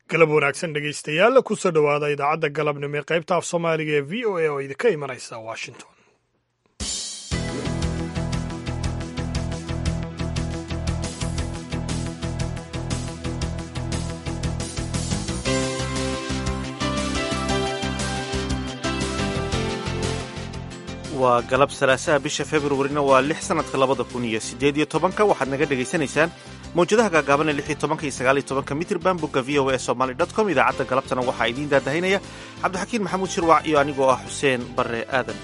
galab wanaagsan dhegaystayaal kusoo dhowaada idaacadda galabnimo ee qaybta af soomaaliga ee v o a oo idinka imanaysa washington waa galab salaasaha bisha februarina waa lix sanadka labada kun iyo sideed iyo tobanka waxaad naga dhegaysanaysaan mawjadaha gaagaaban ee lix iyo tobanka iyo sagaal iyo tobanka mitrban bogga v o a somaly dot com idaacadda galabtana waxaa idiin daadahaynaya cabdixakiin maxamuud shirwac iyo anigoo ah xuseen barre aadan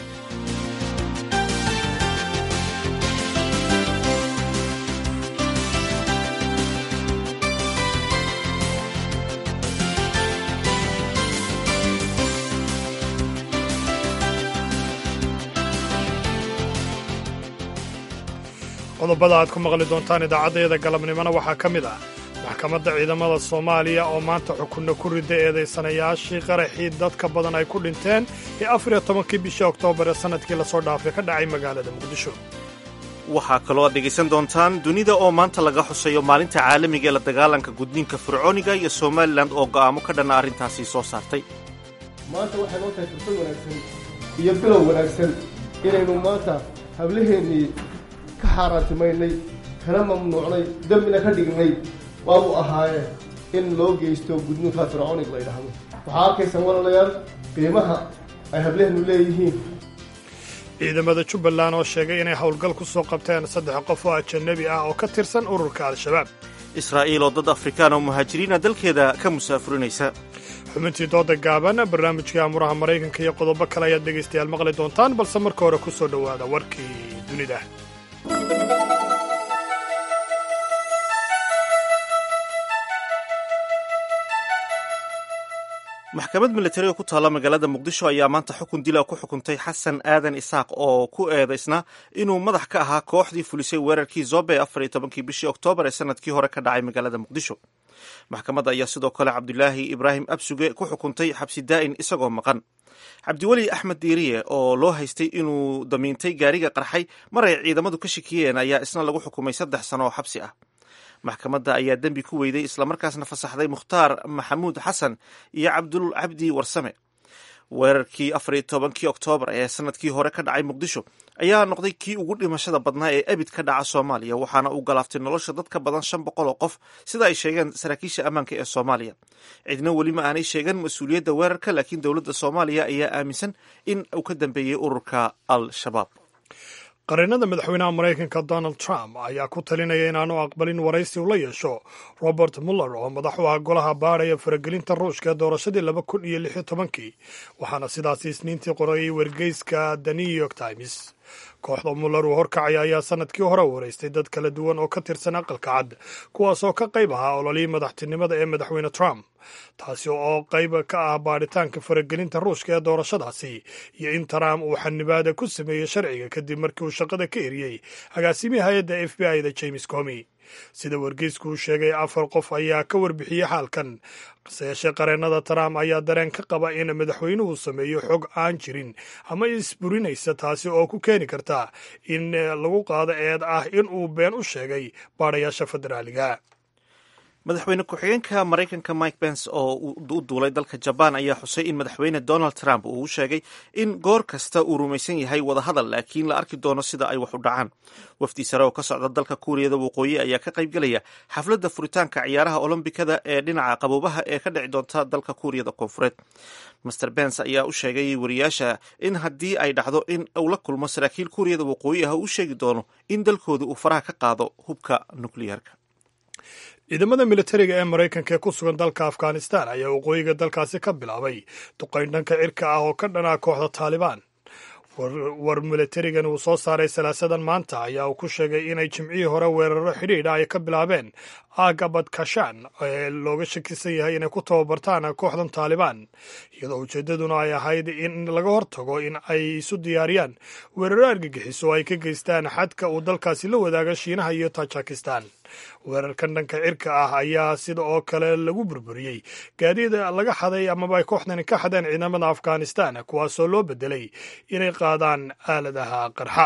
qodobada aad ku maqli doontaan idaacaddayada galabnimona waxaa ka mid ah maxkamadda ciidamada soomaaliya oo maanta xukunna ku rida eedaysanayaashii qaraxii dadka badan ay ku dhinteen ee afar iyo tobankii bishii oktoobar ee sannadkii lasoo dhaafay ka dhacay magaalada muqdisho waxaa kaloo aad dhegaysan doontaan dunida oo maanta laga xuseeyo maalinta caalamiga ee la dagaalanka gudniinka fircooniga iyo somalilan oo go'aamo ka dhanna arrintaasi soo saartay maanta waxay noo tahay fursad wanaagsan iyo bilow wanaagsan inaynu maanta hablaheennii ka xaaraantimaynay kana mamnuucnay dembina ka dhignay waabu ahaaye in loo geysto gudniinka fircoonig la yidhaahdo waxaa arkaysaan walaalayaal qiimaha ay hablehennu leeyihiin ciidamada jubbaland oo sheegay inay howlgal ku soo qabteen saddex qof oo ajanabi ah oo ka tirsan ururka al-shabaab israa'iil oo dad afrikaan oo muhaajiriina dalkeeda ka musaafurinaysa xubintii dooda gaaban barnaamijkii amuraha maraykanka iyo qodobo kale ayaad dhegaystayaal maqli doontaan balse marka hore ku soo dhowaada warkii dunida maxkamad milatari oo ku taalla magaalada muqdisho ayaa maanta xukun dila ku xukuntay xasan aadan isaaq oo ku eedaysna inuu madax ka ahaa kooxdii fulisay weerarkii zobe afar iyo tobankii bishii oktoobar ee sanadkii hore ka dhacay magaalada muqdisho maxkamadda ayaa sidoo kale cabdulaahi ibraahim absuge ku xukuntay xabsi daa'in isagoo maqan cabdiweli axmed diiriye oo loo haystay inuu damiintay gaariga qarxay mar ay ciidamadu ka shikiyeen ayaa isna lagu xukumay saddex sano oo xabsi ah maxkamadda ayaa dembi ku weyday islamarkaasna fasaxday mukhtaar maxamuud xasan iyo cabdul cabdi warsame weerarkii afar iyo tobankii oktoobar ee sanadkii hore ka dhacay muqdisho ayaa noqday kii ugu dhimashada badnaa ee ebid ka dhaca soomaaliya waxaana uu galaaftay nolosha dad ka badan shan boqol oo qof sida ay sheegeen saraakiisha ammaanka ee soomaaliya cidna weli ma aanay sheegan mas-uuliyadda weerarka laakiin dowladda soomaaliya ayaa aaminsan in uu ka dambeeyey ururka al-shabaab qareenada madaxweynaha maraykanka donald trump ayaa ku talinaya inaanu aqbalin waraysi uu la yeesho robert muller oo madax u ah golaha baadhaya faragelinta ruushka ee doorashadii laba kun iyo lix iyo tobankii waxaana sidaasi isniintii qorayay wargeyska the new york times kooxda muller uu horkacaya ayaa sanadkii hore waraystay dad kala duwan oo ka tirsan aqalka cad kuwaas oo ka qayb ahaa ololihii madaxtinimada ee madaxweyne trump taasi oo qayb ka ah baadhitaanka faragelinta ruushka ee doorashadaasi iyo in trump uu xanibaada ku sameeyey sharciga kadib markii uu shaqada ka eriyey agaasimihi hay-adda f b i da james comi sida wargeysku uu sheegay afar qof ayaa ka warbixiyey xaalkan hase yeeshee qareenada trump ayaa dareen ka qaba in madaxweynuhu sameeyo xog aan jirin ama isburinaysa taasi oo ku keeni karta in lagu qaado eed ah in uu been u sheegay baadhayaasha federaaliga madaxweyne ku-xigeenka maraykanka mike pence oo u duulay dalka jabaan ayaa xusay in madaxweyne donald trump uu u sheegay in goor kasta uu rumaysan yahay wadahadal laakiin la arki doono sida ay wax u dhacaan wafdi sare oo ka socda dalka kuuriyada waqooyi ayaa ka qaybgelaya xafladda furitaanka ciyaaraha olombikada ee dhinaca qaboobaha ee ka dhici doonta dalka kuuriyada koonfureed master bence ayaa u sheegay wariyaasha in haddii ay dhacdo in uu la kulmo saraakiil kuuriyada waqooyi ah uu sheegi doono in dalkooda uu faraha ka qaado hubka nukliyeerka ciidamada militariga ee maraykanka ee ku sugan dalka afghanistan ayaa waqooyiga dalkaasi ka bilaabay duqayn dhanka cirka ah oo ka dhanaa kooxda taalibaan war militarigan uu soo saaray salaasadan maanta ayaa uu ku sheegay inay jimcihii hore weeraro xidhiidha ay ka bilaabeen aaga badkashaan ee looga shakisan yahay inay ku tababartaan kooxdan taalibaan iyadoo ujeeddaduna ay ahayd in laga hortago in ay isu diyaariyaan weeraro argagixiso oo ay ka geystaan xadka uu dalkaasi la wadaaga shiinaha iyo tajikistan weerarkan dhanka cirka ah ayaa sida oo kale lagu burburiyey gaadiid laga xaday amaba ay kooxdani ka xadeen ciidamada afghanistan kuwaasoo loo bedelay inay qaadaan aaladaha qarxa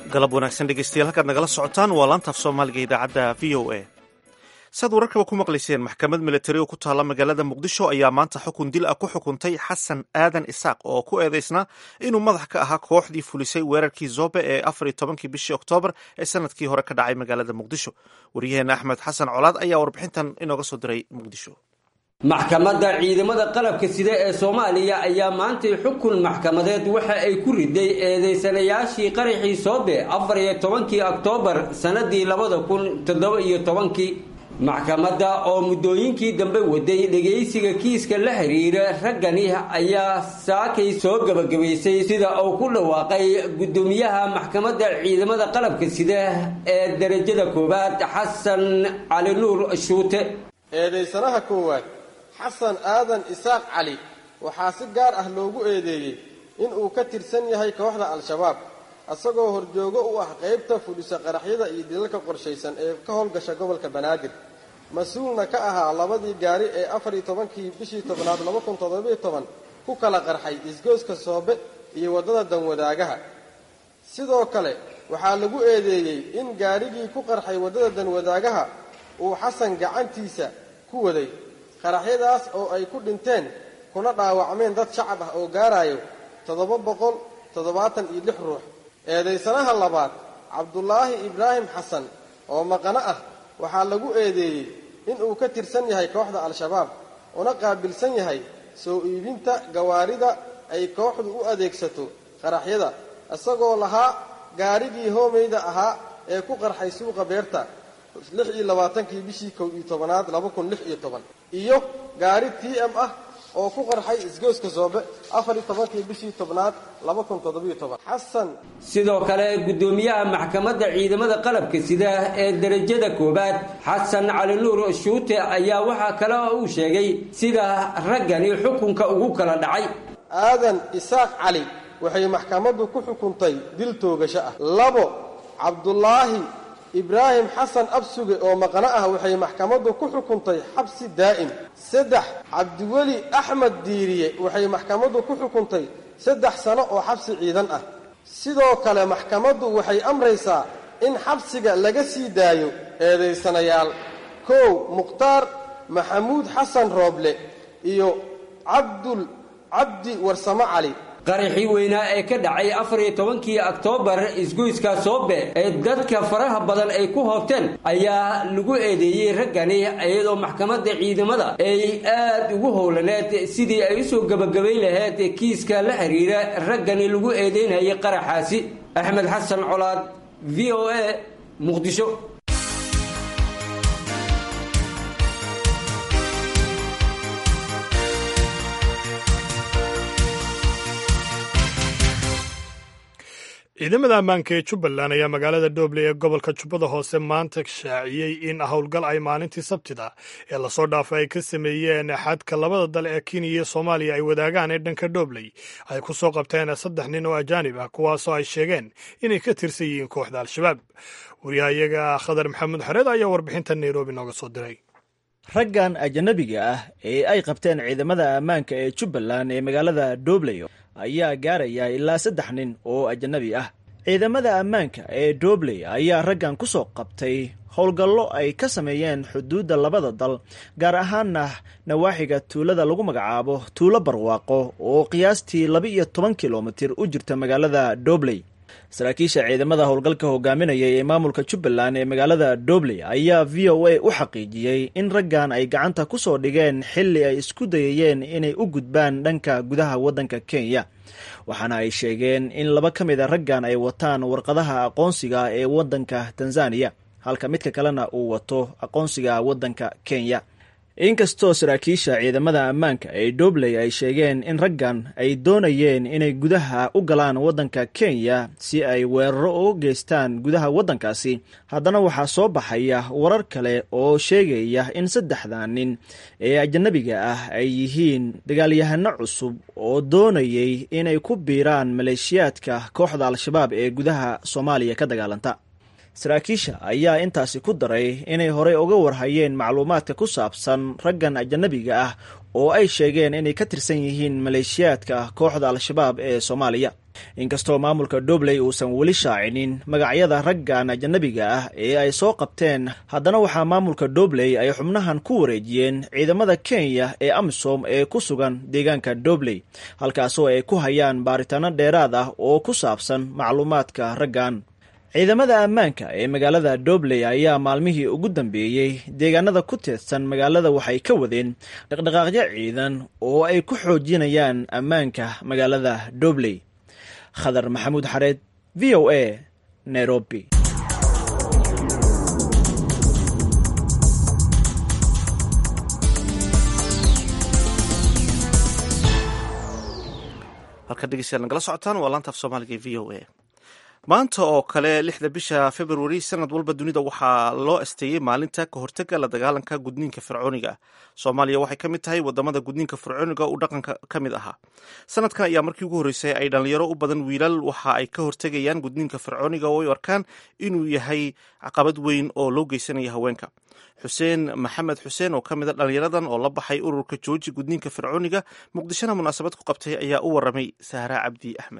galab wanaagsan dhegeystayaal halkaad nagala socotaan waa laantaaf soomaaliga idaacadda v o a saad wararkaba ku maqlayseen maxkamad milatari oo ku taalla magaalada muqdisho ayaa maanta xukun dil ah ku xukuntay xasan aadan isaaq oo ku eedeysnaa inuu madax ka ahaa kooxdii fulisay weerarkii zobe ee afar iyo tobankii bishii oktoobar ee sanadkii hore ka dhacay magaalada muqdisho waryaheena axmed xasan colaad ayaa warbixintan inooga soo diray muqdisho maxkamadda ciidamada qalabka sida ee soomaaliya ayaa maantay xukun maxkamadeed waxa ay ku riday eedeysanayaashii qaraxii soobe afar iyo tobankii oktoobar sannadii labada kun toddoba iyo tobankii maxkamadda oo muddooyinkii dambe waday dhegaysiga kiiska la xiriira raggani ayaa saakay soo gebagabaysay sida uu ku dhawaaqay guddoomiyaha maxkamadda ciidamada qalabka sida ee derajada koowaad xasan cali nuur shuute eedaysanaha koowaad xasan aadan isaaq cali waxaa si gaar ah loogu eedeeyey inuu ka tirsan yahay kooxda al-shabaab isagoo horjoogo u ah qaybta fudhisa qaraxyada iyo dilalka qorshaysan ee ka howlgasha gobolka banaadir mas-uulna ka ahaa labadii gaari ee afar iyo tobankii bishii tobnaad laba kun toddobiyo toban ku kala qarxay isgooska soobe iyo waddada danwadaagaha sidoo kale waxaa lagu eedeeyey in gaarigii ku qarxay waddada danwadaagaha uu xasan gacantiisa ku waday qaraxyadaas oo ay ku dhinteen kuna dhaawacmeen dad shacab ah oo gaarayo toddoba boqol toddobaatan iyo lix ruux eedaysanaha labaad cabdulaahi ibraahim xasan oo maqano ah waxaa lagu eedeeyey inuu ka tirsan yahay kooxda al-shabaab una qaabilsan yahay soo iibinta gawaarida ay kooxdu u adeegsato qaraxyada isagoo lahaa gaarigii hoomeyda ahaa ee ku qarxay suuqa beerta lix iyo labaatankii bishii kow iyo tobanaad laba kun lix iyo toban iyo gaari t m ah oo ku qarxay isgooska soobe afar iyo tobankii bishii tobnaad laba kun toddobiyo toban xasan sidoo kale guddoomiyaha maxkamadda ciidamada qalabka sida ee derajada koowaad xasan cali nuur shuute ayaa waxaa kale oo uu sheegay sida raggani xukunka ugu kala dhacay aadan isaaq cali waxay maxkamaddu ku xukuntay dil toogasho ah labo cabdulaahi ibraahim xasan absuge oo maqno ah waxay maxkamaddu ku xukuntay xabsi daa'im saddex cabdiweli axmed diiriye waxay maxkamaddu ku xukuntay saddex sano oo xabsi ciidan ah sidoo kale maxkamaddu waxay amraysaa in xabsiga laga sii daayo eedaysanayaal kow mukhtaar maxamuud xasan rooble iyo cabdul cabdi warsamo cali qaraxii weynaa ee ka dhacay afar iyo tobankii oktoobar isgoyska soobe ee dadka faraha badan ay ku hoobteen ayaa lagu eedeeyey raggani iyadoo maxkamadda ciidamada ay aad ugu howlaneed sidii ay usoo gebagabayn lahayd kiiska la xiriira raggani lagu eedeynayay qaraxaasi axmed xasan colaad v o a muqdisho ciidamada ammaanka ee jubbaland ayaa magaalada dooble ee gobolka jubbada hoose maanta shaaciyey in howlgal ay maalintii sabtida ee lasoo dhaafay ay ka sameeyeen xadka labada dal ee kenya iyo soomaaliya ay wadaagaan ee dhanka doobley ay ku soo qabteen saddex nin oo ajaanib ah kuwaasoo ay sheegeen inay ka tirsan yihiin kooxda al-shabaab wariyahayaga khadar maxamuud xareed ayaa warbixinta nairobi nooga soo diray raggan ajanabiga ah ee ay qabteen ciidamada ammaanka ee jubbaland ee magaalada doobley ayaa gaaraya ilaa saddex nin oo ajanabi ah ciidamada ammaanka ee doobley ayaa raggan ku soo qabtay howlgallo ay ka sameeyeen xuduudda labada dal gaar ahaanna nawaaxiga tuulada lagu magacaabo tuulo barwaaqo oo qiyaastii laba iyo toban kilomitir u jirta magaalada doobley saraakiisha ciidamada howlgalka hogaaminaya ee maamulka jubbaland ee magaalada doobley ayaa v o a u xaqiijiyey in raggan ay gacanta ku soo dhigeen xilli ay isku dayayeen inay u gudbaan dhanka gudaha waddanka kenya waxaana ay sheegeen in laba ka mid a raggan ay wataan warqadaha aqoonsiga ee waddanka tanzaniya halka midka kalena uu wato aqoonsiga waddanka kenya inkastoo saraakiisha ciidamada ammaanka ee doobley ay sheegeen in raggan ay doonayeen inay gudaha u galaan waddanka kenya si ay weeraro uga geystaan gudaha waddankaasi haddana waxaa soo baxaya warar kale oo sheegaya in saddexda nin ee ajanabiga ah ay yihiin dagaalyahano cusub oo doonayay inay ku biiraan maleeshiyaadka kooxda al-shabaab ee gudaha soomaaliya ka dagaalanta saraakiisha ayaa intaasi ku daray inay horey uga warhayeen macluumaadka ku saabsan raggan ajanabiga ah oo ay sheegeen inay ka tirsan yihiin maleeshiyaadka kooxda al-shabaab ee soomaaliya inkastoo maamulka dobley uusan weli shaacinin magacyada raggan ajanabiga ah ee ay soo qabteen haddana waxaa maamulka dobley ay xubnahan ku wareejiyeen ciidamada kenya ee amisom ee ku sugan deegaanka dobley halkaasoo ay ku hayaan baaritaano dheeraad ah oo ku saabsan macluumaadka raggan ciidamada ammaanka ee magaalada dobley ayaa maalmihii ugu dambeeyey deegaanada ku teedsan magaalada waxay ka wadeen dhaqdhaqaaqyo ciidan oo ay ku xoojinayaan ammaanka magaalada dobley khadar maxamuud xareed v o a nairobi halka dhegeystayaal nagala socotaan waa laanta af soomaaliga e v o a maanta oo kale lixda bisha februari sanad walba dunida waxaa loo asteeyey maalinta ka hortega la dagaalanka gudniinka fircooniga soomaaliya waxay ka mid tahay wadamada gudniinka fircooniga uu dhaqanka ka mid ahaa sanadkan ayaa markii ugu horreysay ay dhalinyaro u badan wiilal waxa ay ka hortegayaan gudniinka fircooniga oo ay arkaan inuu yahay caqabad weyn oo loo geysanaya haweenka xuseen maxamed xuseen oo ka mid a dhalinyaradan oo la baxay ururka jooji gudniinka fircooniga muqdishona munaasabad ku qabtay ayaa u waramay sahra cabdi axmed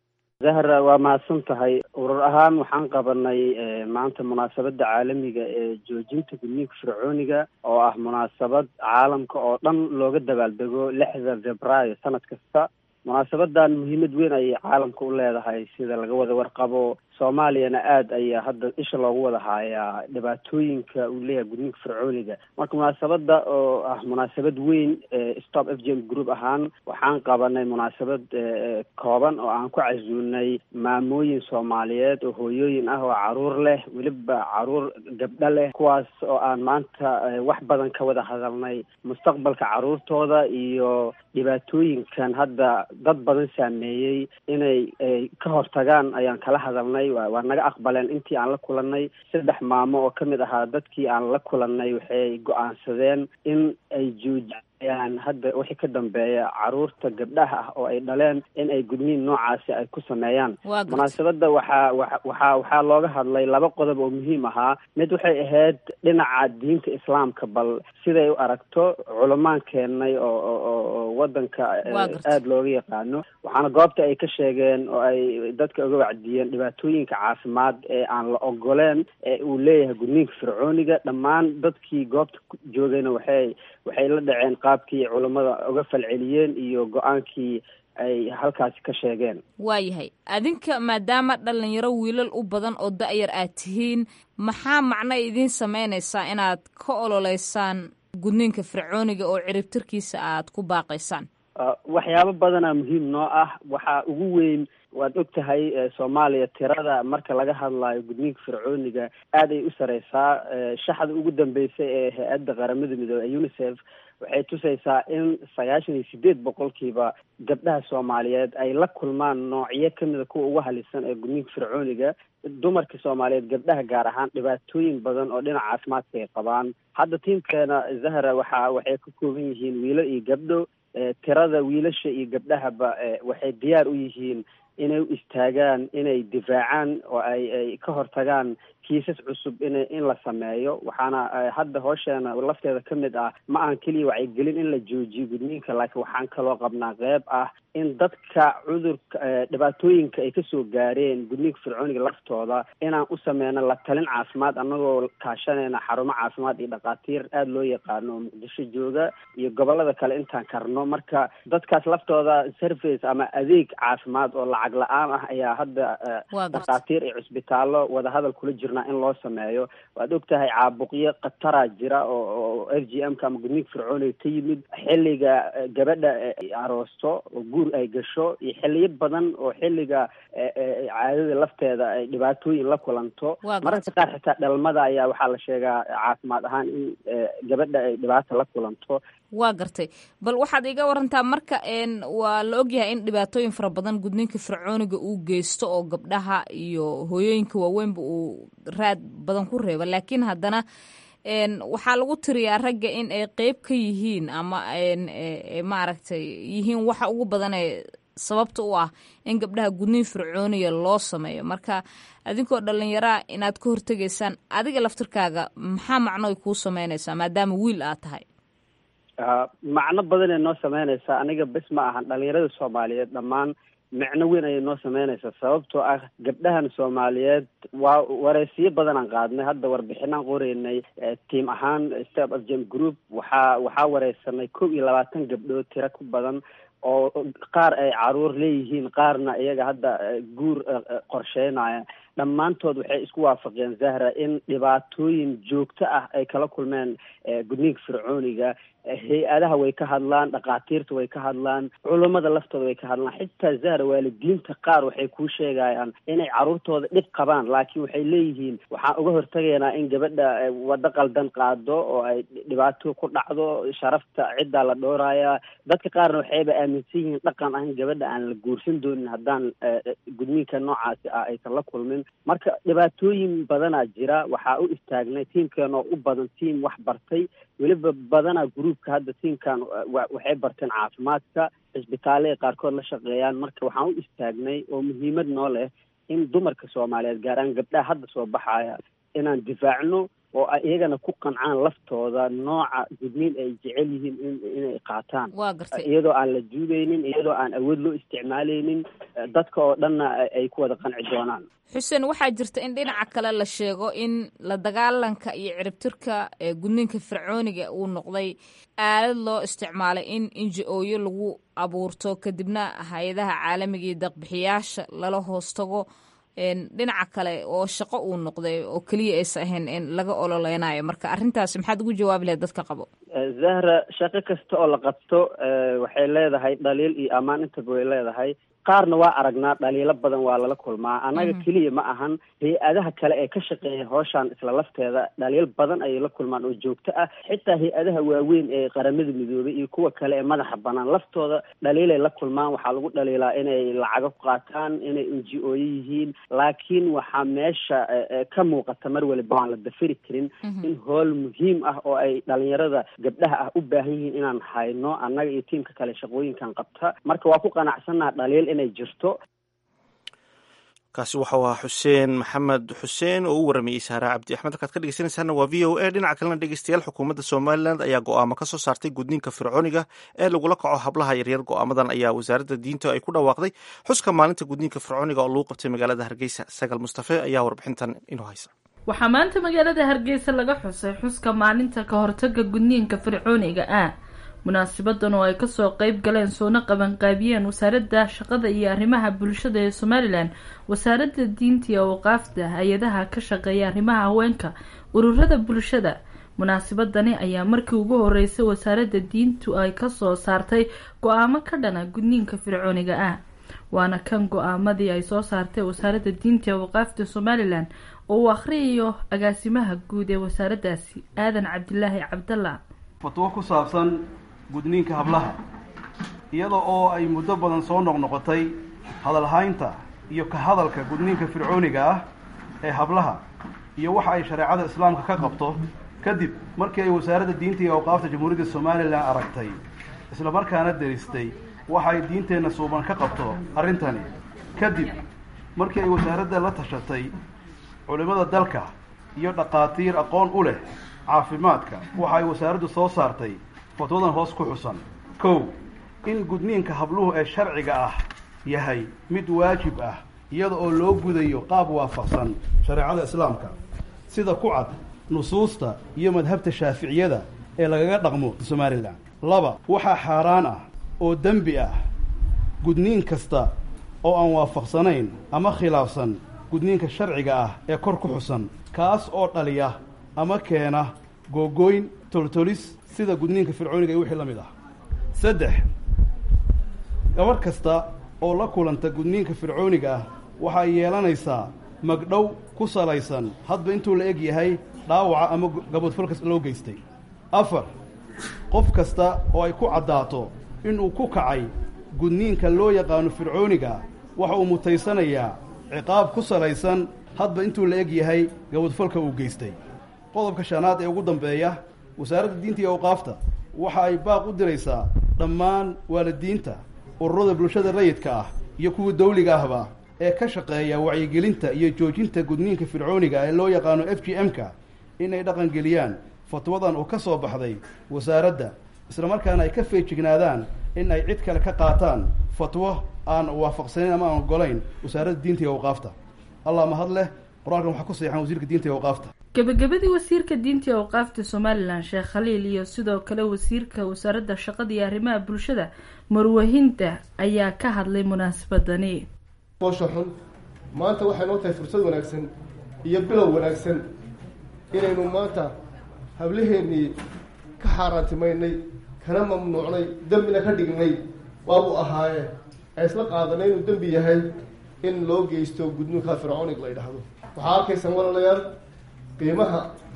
zahra waa mahadsan tahay urur ahaan waxaan qabanay maanta munaasabadda caalamiga ee joojinta gudniinka fircooniga oo ah munaasabad caalamka oo dhan looga dabaaldego lixda februaayo sanad kasta munaasabadan muhiimad weyn ayay caalamka u leedahay sida laga wada warqabo soomaaliyana aada ayaa hadda isha loogu wada haayaa dhibaatooyinka uu leeyahay gudniinka fircooniga marka munaasabada oo ah munaasabad weyn stop f g m group ahaan waxaan qabanay munaasabad kooban oo aan ku casuunay maamooyin soomaaliyeed oo hooyooyin ah oo caruur leh weliba caruur gabdho leh kuwaas oo aan maanta wax badan ka wada hadalnay mustaqbalka caruurtooda iyo dhibaatooyinkan hadda dad badan saameeyey inay ka hortagaan ayaan kala hadalnay waa naga aqbaleen intii aan la kulanay saddex maamo oo ka mid ahaa dadkii aan la kulanay waxay go-aansadeen in ay joojiyaan hadda wixii ka dambeeya caruurta gabdhaha ah oo ay dhaleen in ay gudniin noocaasi ay ku sameeyaan munaasabadda waxaa waxaa waxaa looga hadlay laba qodob oo muhiim ahaa mid waxay ahayd dhinaca diinta islaamka bal siday u aragto culamaan keennay oo oo wadanka aada looga yaqaano waxaana goobta ay ka sheegeen oo ay dadka uga wacdiyeen dhibaatooyinka caafimaad ee aan la ogoleen ee uu leeyahay gudniinka fircooniga dhammaan dadkii goobta joogayna waxay waxay la dhaceen qaabkii culammada uga falceliyeen iyo go-aankii ay halkaasi ka sheegeen waayahay adinka maadaama dhalinyaro wiilal u badan oo da-yar aad tihiin maxaa macno idiin sameynaysaa inaad ka ololeysaan gudniinka fircooniga oo ciribtirkiisa aad ku baaqaysaan waxyaabo badanaa muhiim noo ah waxaa ugu weyn waad og tahay soomaaliya tirada marka laga hadlayo gudniinka fircooniga aad ay u sareysaa shaxda ugu dambeysay ee hay-adda qaramada midoobey ee unicef waxay tusaysaa in sagaashan iyo sideed boqolkiiba gabdhaha soomaaliyeed ay la kulmaan noocyo kamida kuwa ugu halisan ee gudniinka fircooniga dumarka soomaaliyeed gabdhaha gaar ahaan dhibaatooyin badan oo dhinaca caafimaadka ay qabaan hadda tiimkeena zahra waxa waxay ka kooban yihiin wiilo iyo gabdho tirada wiilasha iyo gabdhahaba waxay diyaar u yihiin inay u istaagaan inay difaacaan oo ay ay ka hortagaan kiisas cusub in in la sameeyo waxaana hadda hoosheena lafteeda ka mid ah ma ahan keliya wacyigelin in la joojiyo gudniinka laakiin waxaan kaloo qabnaa qeyb ah in dadka cudurka dhibaatooyinka ay kasoo gaareen gudniinka fircooniga laftooda inaan u sameyno la talin caafimaad annagoo kaashanayna xarumo caafimaad iyo dhakhaatiir aada loo yaqaano oo muqdisho jooga iyo gobolada kale intaan karno marka dadkaas laftooda service ama adeeg caafimaad oo lacag la-aan ah ayaa hadda dhakhaatiir iyo cusbitaallo wadahadal kula jirnaa in loo sameeyo waad og tahay caabuqyo khataraa jira oo oo f g m ka ama gudniinka fircooniga ka yimid xilliga gabadha aroosto oo guur ay gasho iyo xiliyo badan oo xilliga caadada lafteeda ay dhibaatooyin la kulanto mararka qaar xitaa dhalmada ayaa waxaa la sheegaa caafimaad ahaan in gabadha ay dhibaata la kulanto waa gartay bal waxaad iga warantaa marka waa la ogyahay in dhibaatooyin fara badan gudniinka fircooniga uu geysto oo gabdhaha iyo hooyooyinka waaweynba uu raad badan ku reeba laakiin haddana waxaa lagu tiriyaa ragga in ay qeyb ka yihiin ama maaragtay yihiin waxa ugu badan ee sababta u ah in gabdhaha gudniin fircooniga loo sameeyo marka adinkoo dhalinyaraa inaad ka hortegaysaan adiga laftirkaaga maxaa macnoy kuu sameynaysaa maadaama wiil aad tahay macno badanay noo sameynaysaa aniga bes ma ahan dhalinyarada soomaaliyeed dhammaan micno weyn ayay noo sameynaysaa sababtoo ah gabdhahan soomaaliyeed waa wareysiyo badanaan qaadnay hadda warbixinaan qoreynay tiim ahaan step of gem group waxaa waxaa wareysanay kow iyo labaatan gabdhood tiro ku badan oo qaar ay caruur leeyihiin qaarna iyaga hadda guur qorsheynaya dhammaantood waxay isku waafaqeen zahra in dhibaatooyin joogto ah ay kala kulmeen gudniinka fircooniga hay-adaha way ka hadlaan dhakhaatiirta way ka hadlaan culummada laftooda way ka hadlaan xitaa zahra waalidiinta qaar waxay kuu sheegayaan inay caruurtooda dhib qabaan laakiin waxay leeyihiin waxaan uga hortagaynaa in gabadha waddo qaldan qaado oo ay dhibaato ku dhacdo sharafta ciddaa la dhowraya dadka qaarna waxayba aaminsan yihiin dhaqan ah in gabadha aan la guursan doonin haddaan gudniinka noocaasi ah aysan la kulmin marka dhibaatooyin badanaa jira waxaa u istaagnay tiimkeen oo u badan tiim wax bartay weliba badanaa gruupka hadda tiimkan waxay barteen caafimaadka cisbitaalle ay qaarkood la shaqeeyaan marka waxaan u istaagnay oo muhiimad noo leh in dumarka soomaaliyeed gaar ahaan gabdhaha hadda soo baxaya inaan difaacno oo ay iyagana ku qancaan laftooda nooca gudniin ay jecel yihiin in inay qaataan waa gartay iyadoo aan la juudaynin iyadoo aan awood loo isticmaalaynin dadka oo dhanna ay ku wada qanci doonaan xuseen waxaa jirta in dhinaca kale la sheego in la dagaalanka iyo ciribtirka ee gudniinka fircooniga uu noqday aalad loo isticmaalay in inji-ooyo lagu abuurto kadibna hay-adaha caalamiga iyo daqbixiyaasha lala hoos tago dhinaca kale oo shaqo uu noqday oo keliya aysa ahayn in laga ololeynayo marka arrintaasi maxaad ugu jawaabi lahayd dadka qabo zahra shaqo kasta oo la qabto waxay leedahay dhaliil iyo ammaan intaba way leedahay qaarna waa aragnaa dhaliilo badan waa lala kulmaa annaga keliya ma ahan hay-adaha kale ee ka shaqeeya hooshaan isla lafteeda dhaliil badan ayay la kulmaan oo joogto ah xitaa hay-adaha waaweyn ee qaramada midoobay iyo kuwa kale ee madaxa banaan laftooda dhaliilay la kulmaan waxaa lagu dhaliilaa inay lacago ku qaataan inay inji ooyo yihiin laakiin waxaa meesha ka muuqata mar waliba waan la dafiri karin in howl muhiim ah oo ay dhalinyarada gabdhaha ah u baahan yihiin inaan hayno annaga iyo tiimka kale shaqooyinkan qabta marka waa ku qanacsannaha dhaliil inay jirto kaasi waxau ahaa xuseen maxamed xuseen oo u waramayey saare cabdi axmed halkaad ka dhegeysanaysaana waa v o a dhinaca kalena dhegeystayaal xukuumadda somalilan ayaa go-aamo ka soo saartay gudniinka fircooniga ee lagula kaco hablaha yaryar go-aamadan ayaa wasaaradda diinta ay ku dhawaaqday xuska maalinta gudniinka fircooniga oo lagu qabtay magaalada hargeysa sagal mustafe ayaa warbixintan inoo haysa waxaa maanta magaalada hargeysa laga xusay xuska maalinta ka hortaga gudniinka fircooniga ah munaasibadan oo ay kasoo qeyb galeen soona qabanqaabiyeen wasaaradda shaqada iyo arrimaha bulshada ee somalilan wasaaradda diinta iyo awqaafda hay-adaha ka shaqeeya arrimaha haweenka ururada bulshada munaasibadani ayaa markii ugu horeysay wasaaradda diintu ay kasoo saartay go-aamo ka dhana gudniinka fircooniga ah waana kan go-aamadii ay soo saartay wasaaradda diinta iyo awqaafda somalilan oo uu akhriyayo agaasimaha guud ee wasaaraddaasi aadan cabdilaahi cabdalla fatwo ku saabsan gudniinka hablaha iyada oo ay muddo badan soo noqnoqotay hadalhaynta iyo ka hadalka gudniinka fircooniga ah ee hablaha iyo waxa ay shareecada islaamka ka qabto kadib markii ay wasaaradda diinta iyo awqaafta jamhuuriyadda somalilan aragtay isla markaana deristay waxa ay diinteenna suuban ka qabto arrintani kadib markii ay wasaaradda la tashatay culimmada dalka iyo dhaqaatiir aqoon u leh caafimaadka waxa ay wasaaraddu soo saartay fatwadan hoos ku xusan kow in gudniinka habluhu ee sharciga ah yahay mid waajib ah iyada oo loo gudayo qaab waafaqsan shareecada islaamka sida ku cad nusuusta iyo madhabta shaaficiyada ee lagaga dhaqmo somalilan laba waxaa xaaraan ah oo dembi ah gudniin kasta oo aan waafaqsanayn ama khilaafsan gudniinka sharciga ah ee kor ku xusan kaas oo dhaliya ama keena googooyn toltolis sida gudniinka fircooniga iyo wixii la mid ah saddex gabadh kasta oo la kulanta gudniinka fircooniga ah waxay yeelanaysaa magdhow ku salaysan hadba intuu la eg yahay dhaawaca ama gaboodfalka loo geystay afar qof kasta oo ay ku caddaato inuu ku kacay gudniinka loo yaqaano fircooniga waxa uu mutaysanayaa ciqaab ku salaysan hadba intuu la eg yahay gaboodfalka uu geystay qodobka shanaad ee ugu dambeeya wasaaradda diinta iyo awqaafta waxa ay baaq u diraysaa dhammaan waalidiinta ururada bulshada rayidka ah iyo kuwa dawliga ahba ee ka shaqeeya wacyigelinta iyo joojinta gudniinka fircooniga ee loo yaqaano f g m-ka inay dhaqangeliyaan fatwadan oo ka soo baxday wasaaradda islamarkaana ay ka feejignaadaan in ay cid kale ka qaataan fatwo aan waafaqsanayn ama aan ogolayn wasaaradda diinta iyo awqaafta allah mahad leh qur-aankan waxaa ku saxan wasiirka diinta iyo awqaafta gebagabadii wasiirka diinta iyo awqaafta somalilan sheekh khaliil iyo sidoo kale wasiirka wasaaradda shaqada iyo arrimaha bulshada marwahinta ayaa ka hadlay munaasabadani foosha xun maanta waxay noo tahay fursad wanaagsan iyo bilow wanaagsan inaynu maanta hablaheennii ka xaaraantimaynay kana mamnuucnay dembina ka dhignay waabuu ahaaye ee isla qaadanay inuu dembi yahay in loo geysto gudnuunka fircoonig la yidhaahdo waxaa arkaysaan walaalayaal qiimaha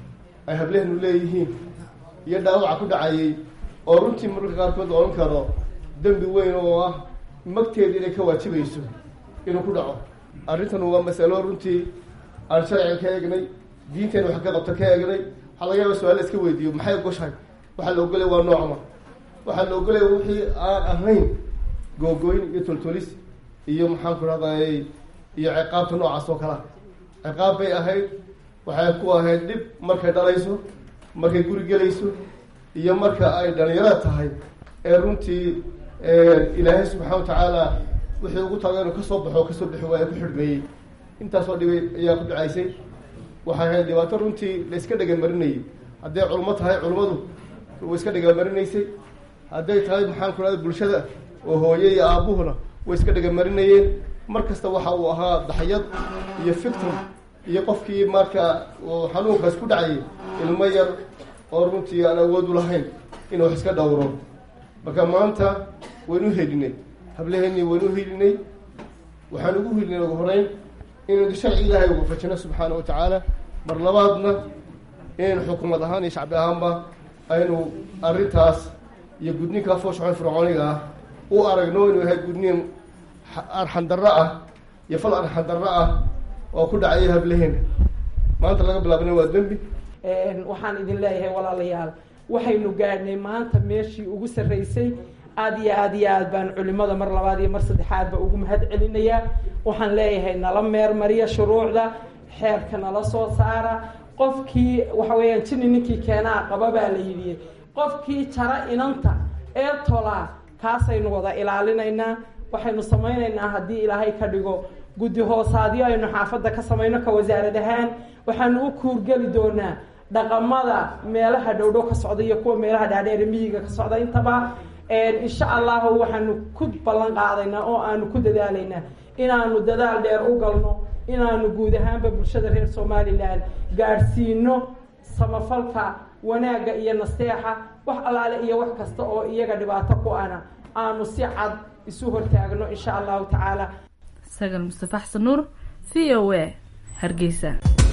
ay hableheenu leeyihiin iyo dhaawaca ku dhacayay oo runtii mararka qaarkood la odhan karo dembi weyn oo ah magteeda inay ka waajibayso inuu ku dhaco arrintan waa masalo runtii aan sharciga ka eegnay diinteena wax ka qabta ka eegnay waxaa laga yaaba su-aal iska weydiiyo maxay goshahay waxaa la ogolaya waa noocma waxaa la ogolaya wixii aan ahayn googoyn iyo toltolis iyo maxaan ku rahday iyo ciqaabta noocaas oo kalea ciqaab bay ahayd waxay ku ahayd dhib markay dhalayso markay guri gelayso iyo marka ay dhalinyarada tahay ee runtii ilaahay subxaana watacaala wixii ugu taga inuu kasoo baxo kasoo bixi waaya ku xidhmeeyey intaasoo dhibay ayaa ku dhacaysay waxay ahayd dhibaato runtii la iska dhegamarinayay hadday culmo tahay culmadu way iska dhegamarinaysay hadday tahay maxaan ku rahda bulshada oo hooye iyo aabuhuna way iska dhegamarinayeen mar kasta waxa uu ahaa daxyad iyo fictim iyo qofkii marka xanuunkaas ku dhacayay ilmo yar oo runtii aan awood u lahayn inuu wax iska dhowro marka maanta waynu helinay hablaheennii waynu helinay waxaan ugu helinay ugu horeyn inaynu sharci ilaahay uga fajino subxaana wa tacaala mar labaadna inaynu xukuumad ahaan iyo shacbi ahaanba aynu arrintaas iyo gudniinkaa fooshaxon fircooniga ah u aragno inuu yahay gudniin arxandarro ah iyo fal arxandarro ah oo ku dhacaya hablaheena maanta laga bilaabana waa dembi waxaan idin leeyahay walaalayaal waxaynu gaadhnay maanta meeshii ugu sarraysay aada iyo aada iyo aad baan culimada mar labaad iyo mar saddexaadba ugu mahad celinayaa waxaan leeyahay nala meermariya shuruucda xeerka nala soo saara qofkii waxa weeyaan jini ninkii keenaa qaba baa la yidhi qofkii jara inanta ee tolaa kaasaynu wada ilaalinaynaa waxaynu samaynaynaa haddii ilaahay ka dhigo guddi hoosaadyo aynu xaafadda ka samayno ka wasaarad ahaan waxaanu u kuurgeli doonaa dhaqamada meelaha dhowdhow ka socda iyo kuwa meelaha dhaadheere miyiga ka socda intaba insha allahu waxaanu ku ballan qaadaynaa oo aanu ku dadaalaynaa inaanu dadaal dheer u galno inaanu guud ahaanba bulshada reer somalilan gaadhsiino samafalka wanaagga iyo nasteexa wax allaale iyo wax kasta oo iyaga dhibaato ku ana aanu si cad isu hortaagno insha allahu tacaala sagal mustafa xasan nuur v o a hargeysa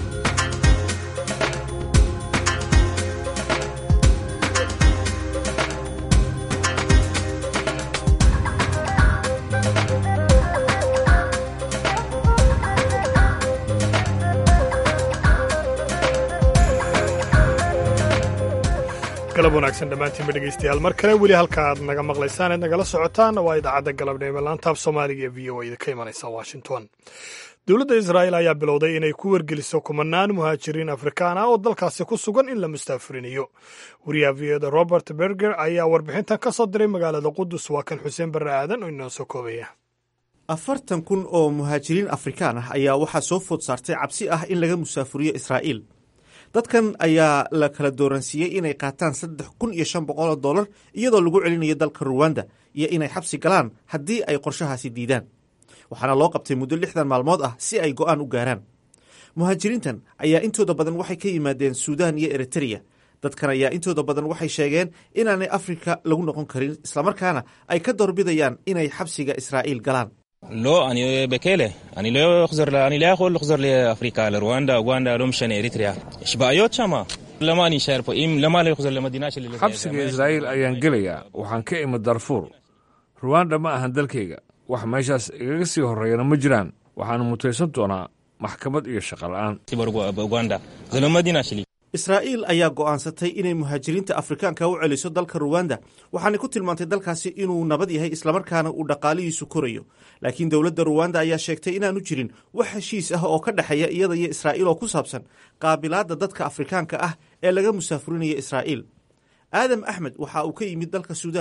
galab wanaagsan dhammaantiinba dhegeystayaal mar kale weli halka aad naga maqlaysaan eed nagala socotaan waa idaacadda galabnimo laantaaf soomaaliga ee v o a ka imanaysa washington dowladda israa'il ayaa bilowday inay ku wargeliso kumanaan muhaajiriin afrikaan ah oo dalkaasi ku sugan in la mustaafurinayo wariyaha v oda robert berger ayaa warbixintan ka soo diray magaalada qudus waa kan xuseen barre aadan oo inoo soo koobaya afartan kun oo muhaajiriin afrikaan ah ayaa waxaa soo food saartay cabsi ah in laga musaafuriyo israa'iil dadkan ayaa la kala dooransiiyey inay qaataan saddex kun iyo shan boqol oo dollar iyadoo lagu celinayo dalka ruwanda iyo inay xabsi galaan haddii ay qorshahaasi diidaan waxaana loo qabtay muddo lixdan maalmood ah si ay go'aan u gaaraan muhaajiriintan ayaa intooda badan waxay ka yimaadeen suudaan iyo eritreya dadkan ayaa intooda badan waxay sheegeen inaanay afrika lagu noqon karin islamarkaana ay ka doorbidayaan inay xabsiga israa'iil galaan לא, אני בכלא. אני לא אחזור, אני לא יכול לחזור לאפריקה, לרואנדה, אוגנדה, לא משנה, אריתריאה. יש בעיות שם. למה אני אשאר פה? אם, למה לא אחזור למדינה שלי? xabsiga israa'iil ayaan gelayaa waxaan ka imid darfuur ruwanda ma ahan dalkayga wax meeshaas igaga sii horreeyana ma jiraan waxaanu mutaysan doonaa maxkamad iyo shaqo la'aan באוגנדה. זה לא מדינה שלי. israa'iil ayaa go'aansatay inay muhaajiriinta afrikaanka u celiso dalka ruwanda waxaanay ku tilmaantay dalkaasi inuu nabad yahay islamarkaana uu dhaqaalihiisu korayo laakiin dowladda ruwanda ayaa sheegtay inaanu jirin wax heshiis ah oo ka dhexeeya iyada iyo israa'iil oo ku saabsan qaabilaadda dadka afrikaanka ah ee laga musaafurinaya israa'iil aadam axmed waxa uu ka yimid dalka suudaan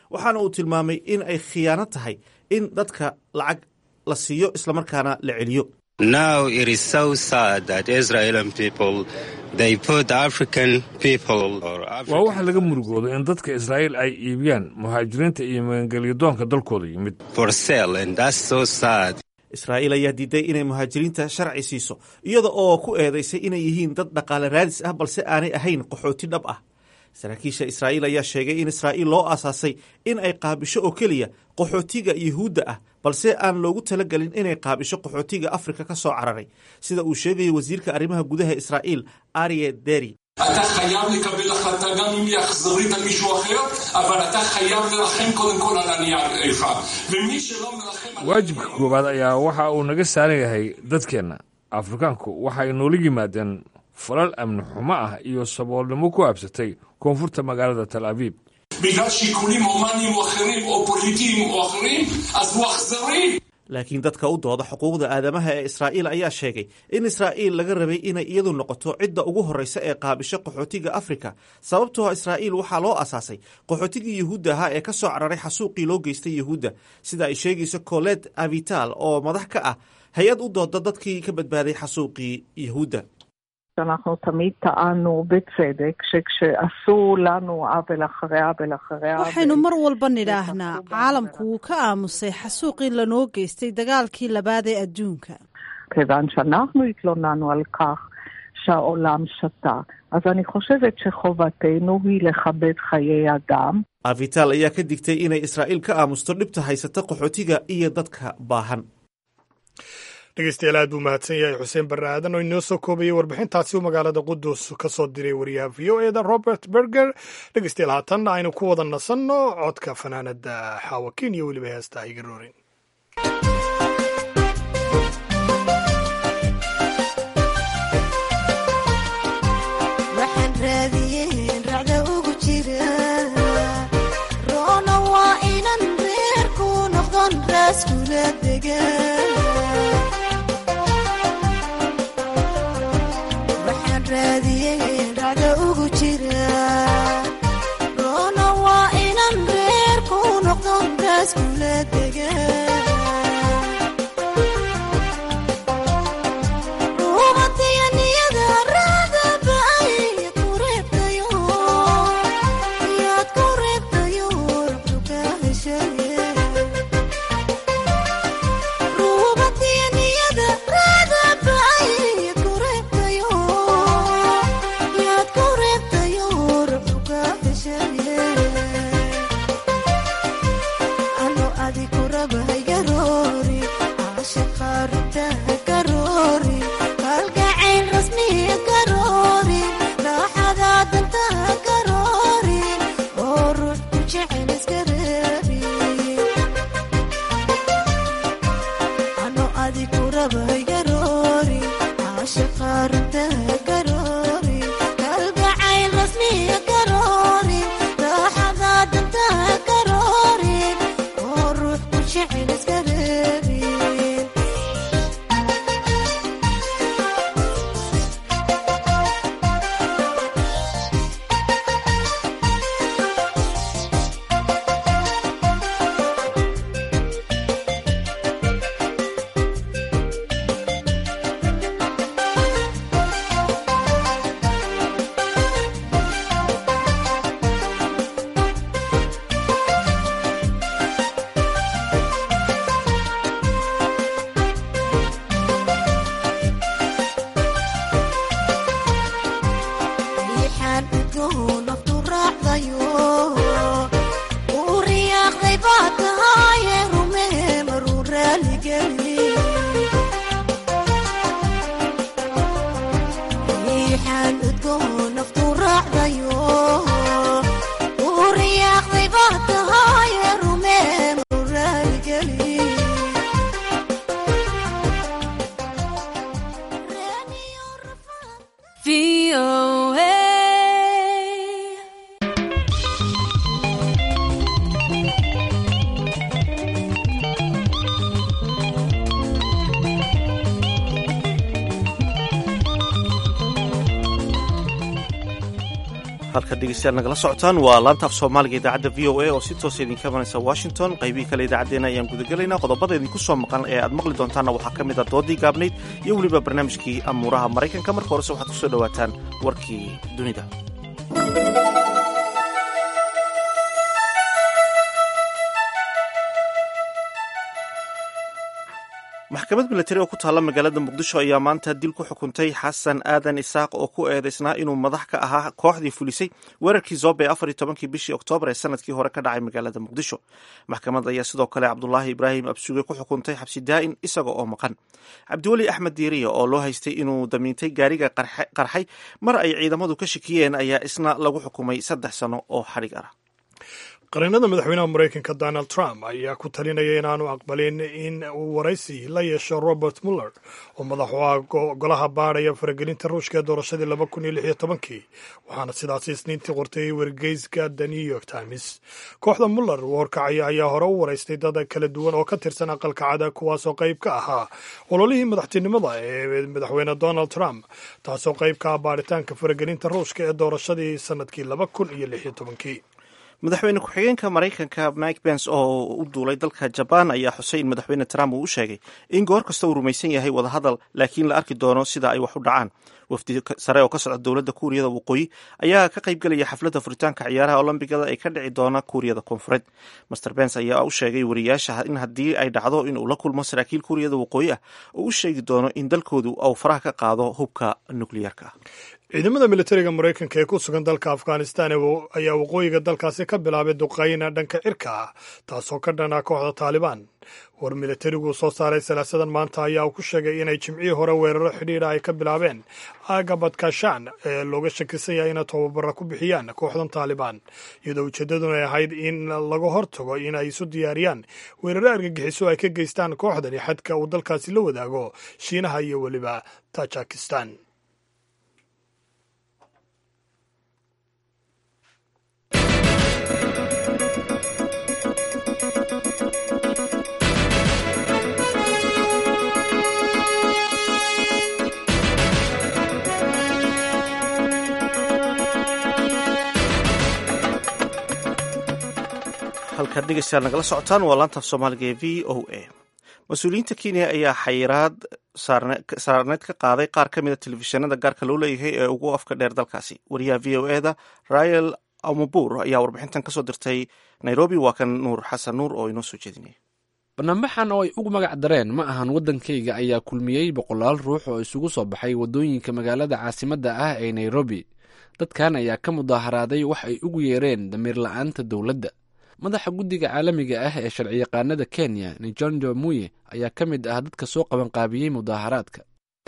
waxaana uu tilmaamay in ay khiyaano tahay in dadka lacag la siiyo islamarkaana la celiyo Now it is so sad that Israeli people they put African people or waa waxa laga murugoodo in dadka israa'iil ay iibiyaan muhaajiriinta iyo magangelyadoonka dalkooda yimid for sale and that's so sad. israa'iil ayaa diiday inay muhaajiriinta sharci siiso iyada oo ku eedaysay inay yihiin dad dhaqaale raadis ah balse aanay ahayn qaxooti dhab ah saraakiisha israa'iil ayaa sheegay in israa'iil loo aasaasay in ay qaabisho oo keliya qaxootiga yuhuudda ah balse aan loogu talagelin inay qaabisho qaxootiga afrika ka soo cararay sida uu sheegayo wasiirka arrimaha gudaha israa'iil arye deri אתה חייב לקבל החלטה גם אם היא אכזרית על מישהו אחר, אבל אתה חייב לרחם קודם כל על ענייך. ומי שלא מרחם... waajibka koowaad ayaa waxa uu naga saaran yahay dadkeenna afrikaanku waxay noola yimaadeen falal amni xumo ah iyo saboolnimo ku habsatay koonfurta magaalada tal abiib בגלל שיקולים הומניים או אחרים, או פוליטיים או אחרים, אז הוא אכזרי. laakiin dadka u dooda xuquuqda aadamaha ee israa'iil ayaa sheegay in israa'iil laga rabay inay iyadu noqoto cidda ugu horreysa ee qaabisho qaxootiga afrika sababtoo israa'iil waxaa loo asaasay qaxootigii yuhuudda ahaa ee ka soo cararay xasuuqii loo geystay yuhuudda sida ay sheegayso colet avital oo madax ka ah hay-ad u dooda dadkii ka badbaaday xasuuqii yuhuudda אנחנו תמיד טענו בצדק שכשעשו לנו עוול אחרי עוול אחרי עוול... waxaynu mar walba nidhaahnaa caalamku wuu ka aamusay xasuuqii lanoo geystay dagaalkii labaad ee adduunka כיוון שאנחנו התלוננו על כך שהעולם שתה. אז אני חושבת שחובתנו היא לכבד חיי אדם. avital ayaa ka digtay inay israa'iil ka aamusto dhibta haysata qaxootiga iyo dadka baahan dhegeystayaal aad buu mahadsan yahay xuseen barre aadan oo inoo soo koobayay warbixintaasi uu magaalada qudus ka soo diray wariyaha v o eda robert berger dhegeystayaal haatanna aynu ku wada nasanno codka fanaanada xaawakiin iyo weliba heesta higaroorin waxaan raadiyeen racda ugu jira roona waa inan reerku noqdon raaskula degan waxaan raadiyeen racda ugu jira roona waa inan reerku noqdon raaskula degan halka dhegeystayaal nagala socotaan waa laanta af soomaaliga idaacadda v o a oo si toosa idinka imanaysa washington qaybihii kale idaacaddeenna ayaan gudagelaynaa qodobada idinku soo maqan ee aad maqli doontaanna waxaa ka mid a doodii gaabnayd iyo weliba barnaamijkii amuuraha maraykanka marka horese waxaad ku soo dhowaataan warkii dunida maxkamad milatari oo ku taalla magaalada muqdisho ayaa maanta dil ku xukuntay xasan aadan isaaq oo ku eedaysnaa inuu madax ka ahaa kooxdii fulisay weerarkii zobe afar iyo tobankii bishii oktoobar ee sanadkii hore ka dhacay magaalada muqdisho maxkamad ayaa sidoo kale cabdulaahi ibraahim absuge ku xukuntay xabsi daa'in isaga oo maqan cabdiweli axmed diiriya oo loo haystay inuu damiintay gaariga qarxay mar ay ciidamadu ka shikiyeen ayaa isna lagu xukumay saddex sano oo xadhig ah qareenada madaxweynaha maraykanka donald trump ayaa ku talinaya inaanu aqbalin in uu waraysi la yeesho robert muller oo madax u ah golaha baadhaya faragelinta ruushka ee doorashadii laba kun iyo lix iyo tobankii waxaana sidaasi isniintii qortay wargeyska the new york times kooxda muller uu horkacaya ayaa hore u waraystay dad kala duwan oo ka tirsan aqalka cada kuwaasoo qayb ka ahaa ololihii madaxtinimada ee madaxweyne donald trump taasoo qayb ka ah baadhitaanka faragelinta ruushka ee doorashadii sanadkii laba kun iyo lix iyo tobankii madaxweyne ku-xigeenka maraykanka mike pence oo u duulay dalka jabaan ayaa xusay in madaxweyne trump uu u sheegay in goor kasta uu rumaysan yahay wadahadal laakiin la arki doono sida ay wax u dhacaan wafdi sare oo ka socda dowladda kuuriyada waqooyi ayaa ka qaybgelaya xafladda furitaanka ciyaaraha olombigada ee ka dhici doona kuuriyada koonfureed master pence ayaa u sheegay wariyaasha in haddii ay dhacdo inuu la kulmo saraakiil kuuriyada waqooyi ah oo u sheegi doono in dalkoodu uu faraha ka qaado hubka nukliyeerka ciidamada militariga maraykanka ee ku sugan dalka afghanistan ayaa waqooyiga dalkaasi ka bilaabay duqayna dhanka cirka ah taasoo ka dhana kooxda taalibaan war militarigu soo saaray salaasadan maanta ayaa uu ku sheegay inay jimcihii hore weeraro xidhiidha ay ka bilaabeen aaga badkashaan ee looga shakisan yahay inay tobabara ku bixiyaan kooxdan taalibaan iyadoo ujeeddaduna ay ahayd in laga hortago in ay isu diyaariyaan weeraro argagixiso ay ka geystaan kooxdani xadka uu dalkaasi la wadaago shiinaha iyo weliba tajikistan halkaad dhegeystayaal nagala socotaan waa laantaaf soomaaliga ee v o a mas-uuliyiinta kenya ayaa xayiraad saarneed ka qaaday qaar ka mida telefishinada gaarka loo leeyahay ee ugu afka dheer dalkaasi wariyaha v o e da rael amabur ayaa warbixintan kasoo dirtay nairobi waa kan nuur xasan nuur oo inoo soo jeedinaya barnaamixan oo ay ugu magac dareen ma ahan waddankayga ayaa kulmiyey boqolaal ruux oo isugu soo baxay waddooyinka magaalada caasimadda ah ee nairobi dadkan ayaa ka mudaaharaaday wax ay ugu yeereen damiir la-aanta dowladda madaxa guddiga caalamiga ah ee sharciyaqaanada kenya nijonjo muye ayaa ka mid ah dadka soo qabanqaabiyey mudaaharaadka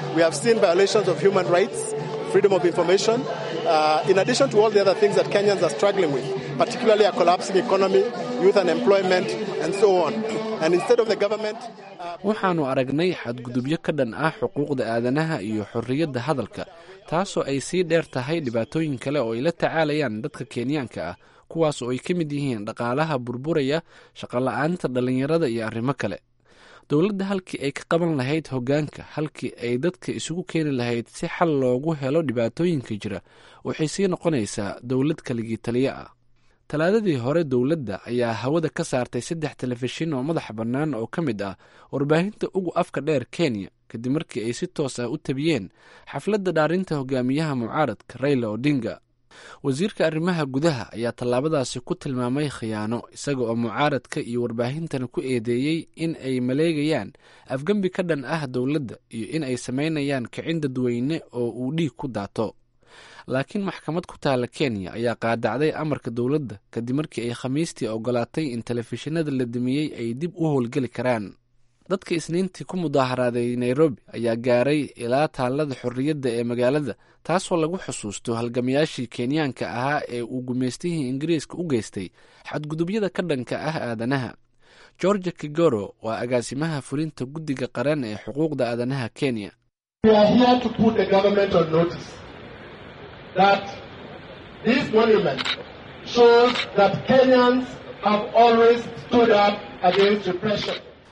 waxaannu aragnay xadgudubyo ka dhan ah xuquuqda aadanaha iyo xorriyadda hadalka taasoo ay sii dheer tahay dhibaatooyin kale oo ay la tacaalayaan dadka kenyaanka ah kuwaas oo ay ka mid yihiin dhaqaalaha burburaya shaqola'aanta dhallinyarada iyo arrimo kale dowladda halkii ay ka qaban lahayd hoggaanka halkii ay dadka isugu keeni lahayd si xal loogu helo dhibaatooyinka jira waxay sii noqonaysaa dowlad kaligii taliyo ah talaadadii hore dowladda ayaa hawada ka saartay saddex telefishin oo madaxa bannaan oo ka mid ah warbaahinta ugu afka dheer kenya kadib markii ay si toos ah u tabiyeen xafladda dhaarinta hogaamiyaha mucaaradka rayla odinga wasiirka arrimaha gudaha ayaa tallaabadaasi ku tilmaamay khiyaano isaga oo mucaaradka iyo warbaahintan ku eedeeyey in ay maleegayaan afgembi ka dhan ah dowladda iyo in ay samaynayaan kicin dadweyne oo uu dhiig ku daato laakiin maxkamad ku taala kenya ayaa qaadacday amarka dowladda kadib markii ay khamiistii ogolaatay in telefishinada la dumiyey ay dib u howlgeli karaan dadka isniintii ku mudaaharaaday nairobi ayaa gaaray ilaa taallada xorriyadda ee magaalada taasoo lagu xusuusto halgamayaashii kenyaanka ahaa ee uu gumaystihii ingiriiska u geystay xadgudubyada ka dhanka ah aadanaha georgia kigoro waa agaasimaha fulinta guddiga qaran ee xuquuqda aadanaha kenya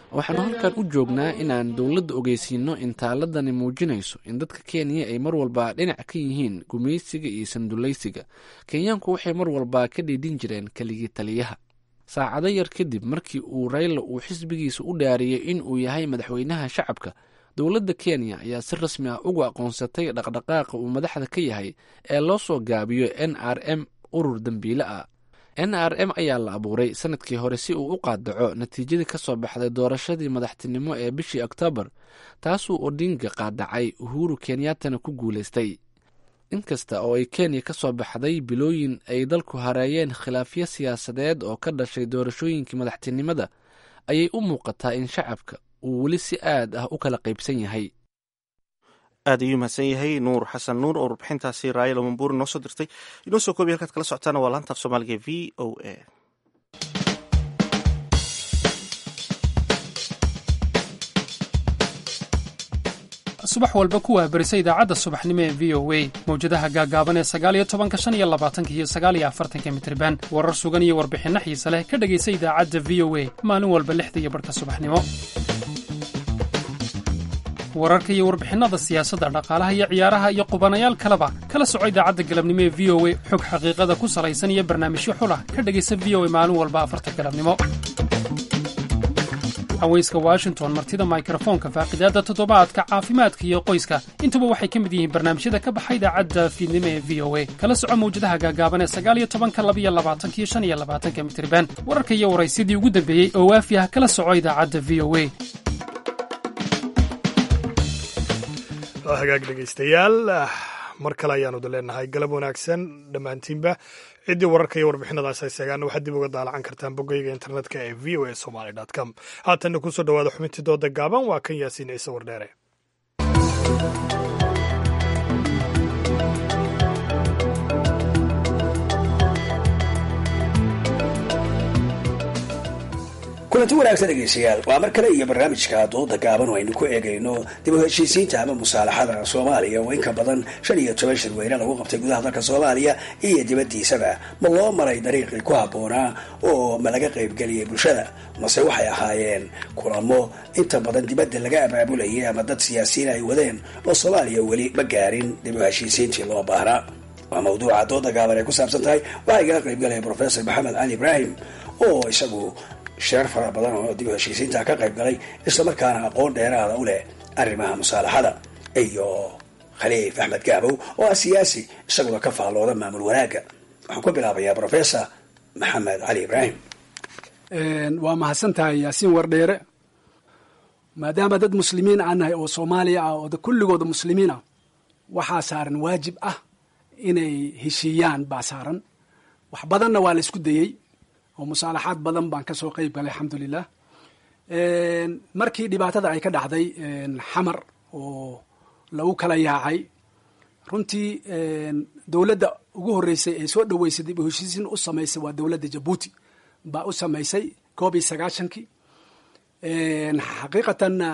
waxaanu halkan u joognaa inaan dowladda ogeysiino in taaladani muujinayso in dadka kenya ay mar walba dhinac ka yihiin gumaysiga iyo sandulaysiga kenyaanku waxay mar walba ka dhiidhin jireen keligii taliyaha saacado yar kadib markii uu rayla uu xisbigiisa u dhaariyey in uu yahay madaxweynaha shacabka dowladda kenya ayaa si rasmi ah ugu aqoonsatay dhaqdhaqaaqa uu madaxda ka yahay ee loo soo gaabiyo n r m urur dembiile ah n r m ayaa la abuuray sanadkii hore si uu u qaadaco natiijadii ka soo baxday doorashadii madaxtinimo ee bishii oktoobar taasuu odinga qaadacay uhuru kenyaatana ku guulaystay inkasta oo ay kenya ka soo baxday bilooyin ay dalku hareeyeen khilaafyo siyaasadeed oo ka dhashay doorashooyinkii madaxtinimada ayay u muuqataa in shacabka uu weli si aad ah u kala qaybsan yahay aad ayuu mahadsan yahay nuur xasan nuur oo warbixintaasi raayal mambuuri noo soo dirtay inoo soo koobiya halkaad kala socotaana waa laanta af soomaaliga v o a subax walba ku waabarisa idaacadda subaxnimo ee v o a mawjadaha gaagaaban ee sagaaliyo tobanka shan iyo labaatanka iyo sagaaliyo afartanka mitriban warar sugan iyo warbixinno xiise leh ka dhegaysa idaacadda v o a maalin walba lixda iyo barhka subaxnimo wararka iyo warbixinnada siyaasadda dhaqaalaha iyo ciyaaraha iyo qubanayaal kaleba kala soco idaacadda galabnimo ee v o a xog xaqiiqada ku salaysan iyo barnaamijyo xulah ka dhegaysa v o a maalin walba afarta galabnimo haweyska washington martida mikrofoonka faaqidaadda toddobaadka caafimaadka iyo qoyska intuba waxay ka mid yihiin barnaamijyada ka baxa idaacadda fiidnimo ee v o a kala soco mawjadaha gaagaaban ee sagaaliyo tobanka labiyo labaatanka iyo shan iyo labaatanka mitriban wararka iyo waraysyadii ugu dambeeyey oo waafi ah kala soco idaacadda v o a hagaag dhegaystayaal mar kale ayaanu da leenahay galab wanaagsan dhammaantiinba ciddii wararka iyo warbixinadaas ay seegaana waxaad dib uga daalacan kartaan boggayga internetka ee v o a somaly com haatanna kusoo dhawaada xubintii dooda gaaban waa kan yaasiin ciise wardheere kulanti wanaagsan dhegeystayaal waa mar kale iyo barnaamijka dooda gaaban oo aynu ku eegayno dib u heshiisiinta ama musaalaxada soomaaliya oo in ka badan shan iyo toban shirweyne lagu qabtay gudaha dalka soomaaliya iyo dibaddiisaba ma loo maray dariiqii ku habboonaa oo ma laga qaybgeliyay bulshada mase waxay ahaayeen kulamo inta badan dibadda laga abaabulayay ama dad siyaasiyiin ay wadeen oo soomaaliya weli ma gaarin dib u heshiisiintii loo baahnaa waa mawduuca dooda gaaban ay ku saabsan tahay waxaa igala qaybgalaya professor maxamed cali ibraahim oo isagu sheer fara badan oo dib u heshiisiinta ka qayb galay islamarkaana aqoon dheeraada u leh arrimaha musaalaxada iyo khaliif axmed gaabow oo ah siyaasi isaguna ka faallooda maamul wanaagga waxaan ku bilaabayaa professor maxamed cali ibraahim waa mahadsan tahay yaasiin wardheere maadaama dad muslimiin aan nahay oo soomaaliya ah oo kulligooda muslimiin ah waxaa saaran waajib ah inay heshiiyaan baa saaran wax badanna waa la isku dayey oo musaalaxaad badan baan ka soo qeyb galay alxamdulilah markii dhibaatada ay ka dhacday xamar oo lagu kala yaacay runtii dowladda ugu horreysay ee soo dhoweysay dib u heshiisiin u samaysay waa dowladda jabuuti baa u samaysay koob iyo sagaashankii xaqiiqatanna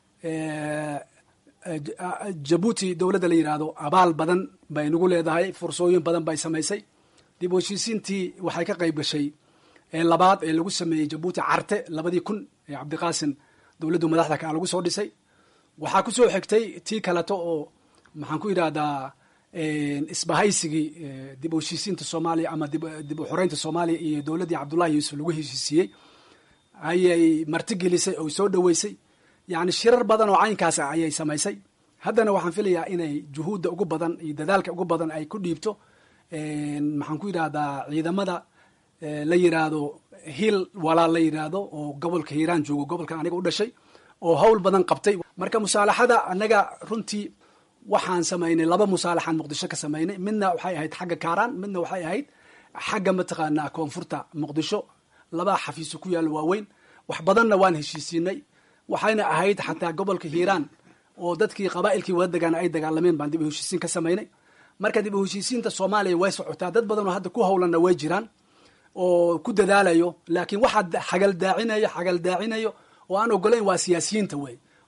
jabuuti dowladda la yidhaahdo abaal badan bay nagu leedahay fursooyin badan bay samaysay dib u heshiisiintii waxay ka qayb gashay labaad ee lagu sameeyey jabuuti carte labadii kun ee cabdiqaasim dowladdu madaxda ka lagu soo dhisay waxaa ku soo xigtay tii kaleto oo maxaan ku yidhahdaa isbahaysigii dib u heshiisiinta soomaaliya ama dib u xoreynta soomaaliya iyo dowladdii cabdullahi yuusuf lagu heshiisiiyey ayay martigelisay oo soo dhoweysay yacni shirar badan oo caynkaas ah ayay samaysay haddana waxaan filayaa inay juhuudda ugu badan iyo dadaalka ugu badan ay ku dhiibto maxaan ku yidhahdaa ciidamada la yidhaahdo hiil walaal la yidhaahdo oo gobolka hiiraan joogo gobolkan aniga u dhashay oo hawl badan qabtay marka musaalaxada annaga runtii waxaan samaynay laba musaalaxaan muqdisho ka samaynay midna waxay ahayd xagga kaaraan midna waxay ahayd xagga mataqaanaa koonfurta muqdisho laba xafiiso ku yaalla waaweyn wax badanna waan heshiisiinay waxayna ahayd xataa gobolka hiiraan oo dadkii qabaa'ilkii wada degaana ay dagaalameen baan dib u heshiisiin ka samaynay marka dib u heshiisiinta soomaaliya way socotaa dad badan oo hadda ku howlanna way jiraan oo ku dadaalayo laakiin waxaa xagal daacinayo xagal daacinayo oo aan ogolayn waa siyaasiyiinta wey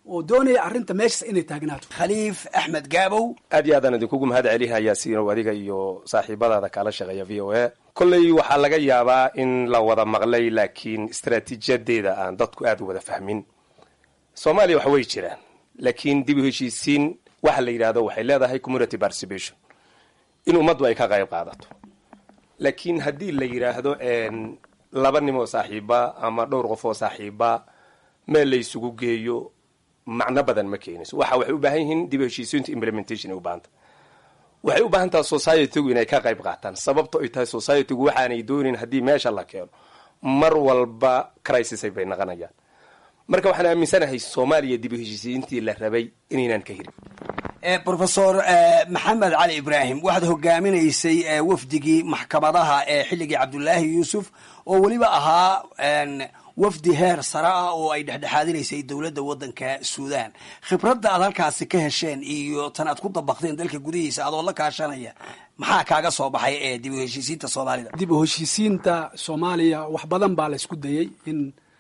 oo doonaya arrinta meeshaas inay taagnaato khaliif axmed gaabow aad iyo aadaan idinkugu mahad celihayaa siinow adiga iyo saaxiibadaada kaala shaqeeya v o a kolley waxaa laga yaabaa in la wada maqlay laakiin istaraatiijiyadeeda aan dadku aad u wada fahmin soomaaliya wax way jiraan laakiin dib u heshiisiin waxa la yidhahdo waxay leedahay community participation in ummaddu ay ka qayb qaadato laakiin haddii la yidhaahdo laba nim oo saaxiiba ama dhowr qof oo saaxiiba meel la isugu geeyo macno badan ma keenayso waxa waxay u baahan yihiin dib u heshiisiinta implementation ay u baahanta waxay u baahan tahay societygu inay ka qayb qaataan sababto ay tahay societygu waxaanay doonin haddii meesha la keeno mar walba crisis bay naqanayaan marka waxaan aaminsanahay soomaaliya dib u heshiisiintii la rabay inaynan ka hirin profesor maxamed cali ibraahim waxaad hogaaminaysay wafdigii maxkamadaha ee xilligii cabdulaahi yuusuf oo weliba ahaa wafdi heer sare ah oo ay dhexdhexaadinaysay dowladda waddanka suudan khibradda aad halkaasi ka hesheen iyo tan aad ku dabaqdeen dalka gudihiisa adoo la kaashanaya maxaa kaaga soo baxay ee dib u heshiisiinta soomaalida dib u heshiisiinta soomaaliya wax badan baa la isku dayay in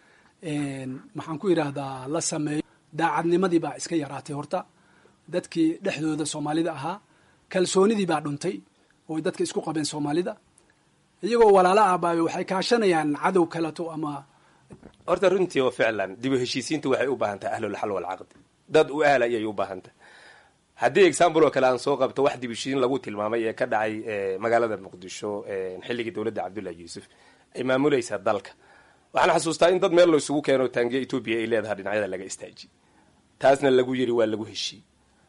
maxaan ku idhaahdaa la sameeyo daacadnimadii baa iska yaraatay horta dadkii dhexdooda soomaalida ahaa kalsoonidii baa dhuntay oo dadka isku qabeen soomaalida iyagoo walaala ah baa waxay kaashanayaan cadow kaleto ama horta runtii oo ficlan dib u heshiisiinta waxay u baahan tahay ahlulxal walcaqdi dad u ahla ayay u baahan tahay haddii example oo kale aan soo qabto wax dib u heshiisiin lagu tilmaamay ee ka dhacay magaalada muqdisho xilligii dowladda cabdullahi yuusuf ay maamulaysa dalka waxaan xasuustaa in dad meel la isugu keeno taangiya etoobiya ay leedahay dhinacyada laga istaaji taasna lagu yiri waa lagu heshiiy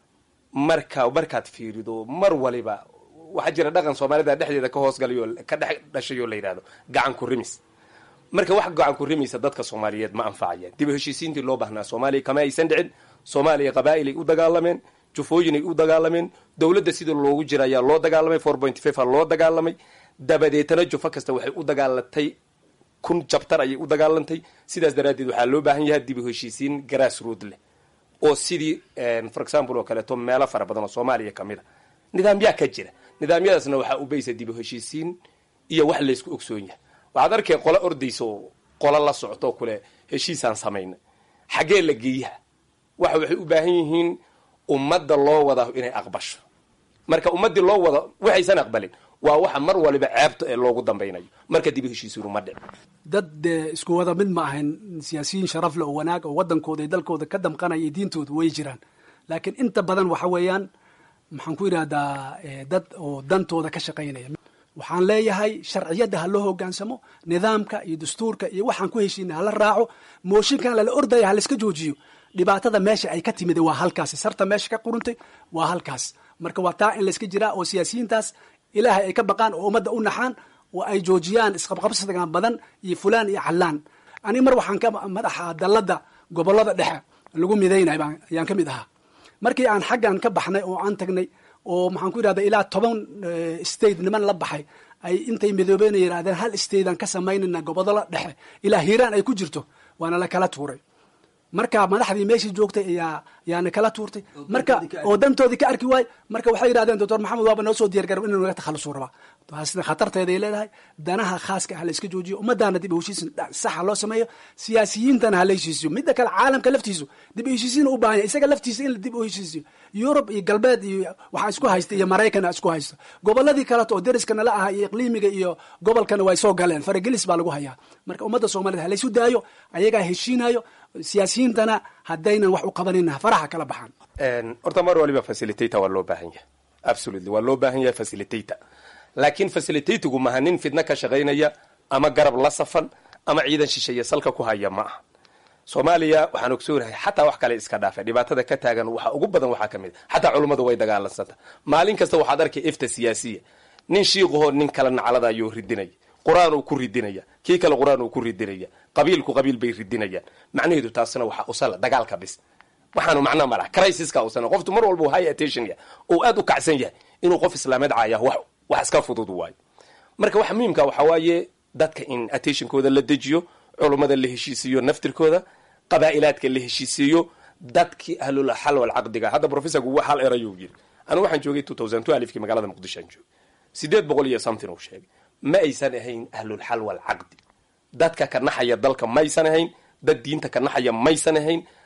marka markaad fiirido mar waliba waxaa jira dhaqan soomaalida dhexdeeda ka hoosgalayo ka dhex dhashayoo la yidhahdo gacan ku rimis marka wax gacan ku rimaysa dadka soomaaliyeed ma anfacayaan dib u heshiisiintii loo baahnaa soomaaliya kama aysan dhicin soomaaliya qabaa'il ay u dagaalameen jufooyin ay u dagaalameen dowladda sida loogu jira ayaa loo dagaalamay four point five a loo dagaalamay dabadeetana jufo kasta waxay u dagaalatay kun jabtar ayay u dagaalantay sidaas daraaddeed waxaa loo baahan yahay dib u heshiisiin grass rood leh oo sidii for example oo kaleeto meelo fara badan oo soomaaliya ka mid a nidaamyaa ka jira nidaamyadaasna waxaa ubaysa dib u heshiisiin iyo wax laysku ogsoon yahay waxaad arkay qola ordaysa oo qola la socto oo kule heshiisaan samayna xaggee la geeyaha waxa waxay u baahan yihiin ummadda loo wada inay aqbasho marka ummaddii loo wada waxaysan aqbalin waa waxa mar waliba ceebta ee loogu dambaynayo marka dib u heshiisiinu ma dhic dad dee isku wada mid ma ahayn siyaasiyiin sharaf le oo wanaag oo waddankooda iyo dalkooda ka damqanaya iyo diintooda way jiraan laakiin inta badan waxa weeyaan maxaan ku yidhahdaa dad oo dantooda ka shaqaynaya waxaan leeyahay sharciyadda ha loo hogaansamo nidaamka iyo dastuurka iyo waxaan ku heshiina hala raaco mooshinkan lala ordaya ha laiska joojiyo dhibaatada meesha ay ka timid waa halkaasi sarta meesha ka quruntay waa halkaas marka waa taa in layska jiraa oo siyaasiyiintaas ilaahay ay ka baqaan oo ummadda u naxaan oo ay joojiyaan isqabqabsigan badan iyo fulaan iyo callaan ani mar waxaan ka madaxa dalladda gobollada dhexe lagu midaynay ayaan ka mid ahaa markii aan xaggan ka baxnay oo aan tagnay oo maxaan ku yidhahda ilaa toban state niman la baxay ay intay midoobeen yidhahdeen hal statean ka samaynayna gobollada dhexe ilaa hiiraan ay ku jirto waana la kala tuuray marka madaxdii meeshii joogtay ayaa yaana kala tuurtay marka oo dantoodii ka arki waay marka waxay yidhahdeen doctor maxamed waaba noo soo diyargarab inuu naga takhalusu rabaa taasna khatarteeday leedahay danaha khaaska ha la iska joojiyo ummadaana dib u heshiisin saxa loo sameeyo siyaasiyiintana ha la heshiisiyo midda kale caalamka laftiisu dib u heshiisiin u baahan yahay isaga laftiisa in la dib u heshiisiyo yurub iyo galbeed iyo waxaa isku haysta iyo maraykan isku haysto gobolladii kaleto oo deriska nala aha iyo iqliimiga iyo gobolkana way soo galeen faragelis baa lagu hayaa marka ummadda soomaaliyed ha laysu daayo ayagaa heshiinayo siyaasiyiintana haddaynan wax u qabanina faraha kala baxaan horta mar waliba facilitator waa loo baahan yahay absolutely waa loo baahan yahay facilitator laakiin facilitatigu maaha nin fidna ka shaqaynaya ama garab la safan ama ciidan shisheeye salka ku haya ma aha soomaaliya waxaan ogsoonahay xataa wax kale iska dhaafa dhibaatada ka taagan waxa ugu badan waxaa ka mid a xataa culummadu way dagaalansanta maalin kasta waxaad arkay ifta siyaasiya nin shiiqahoo nin kala naclada ayuu ridinaya qur-aan uu ku ridinaya kii kale qur-aan uu ku ridinaya qabiilku qabiil bay ridinayaan macnaheedu taasna waxaa usala dagaalka bis waxaanu macno malaha crisiska usana qoftu mar walba high attention yahay oo aad u kacsan yahay inuu qof islaameed caaya wax wax iska fudud waayo marka waxa muhiimka waxaa waaye dadka in attentionkooda la dejiyo culummada la heshiisiiyo naftirkooda qabaa'ilaadka la heshiisiiyo dadkii ahlul xal wal caqdiga hadda professorku wax hal erayuu yiri anigu waxaan joogay two thousand two alifkii magaalada muqdisho aan joogay sideed boqol iyo something uu sheegay ma aysan ahayn ahlulxal wal caqdi dadka ka naxaya dalka maysan ahayn dad diinta ka naxaya maysan ahayn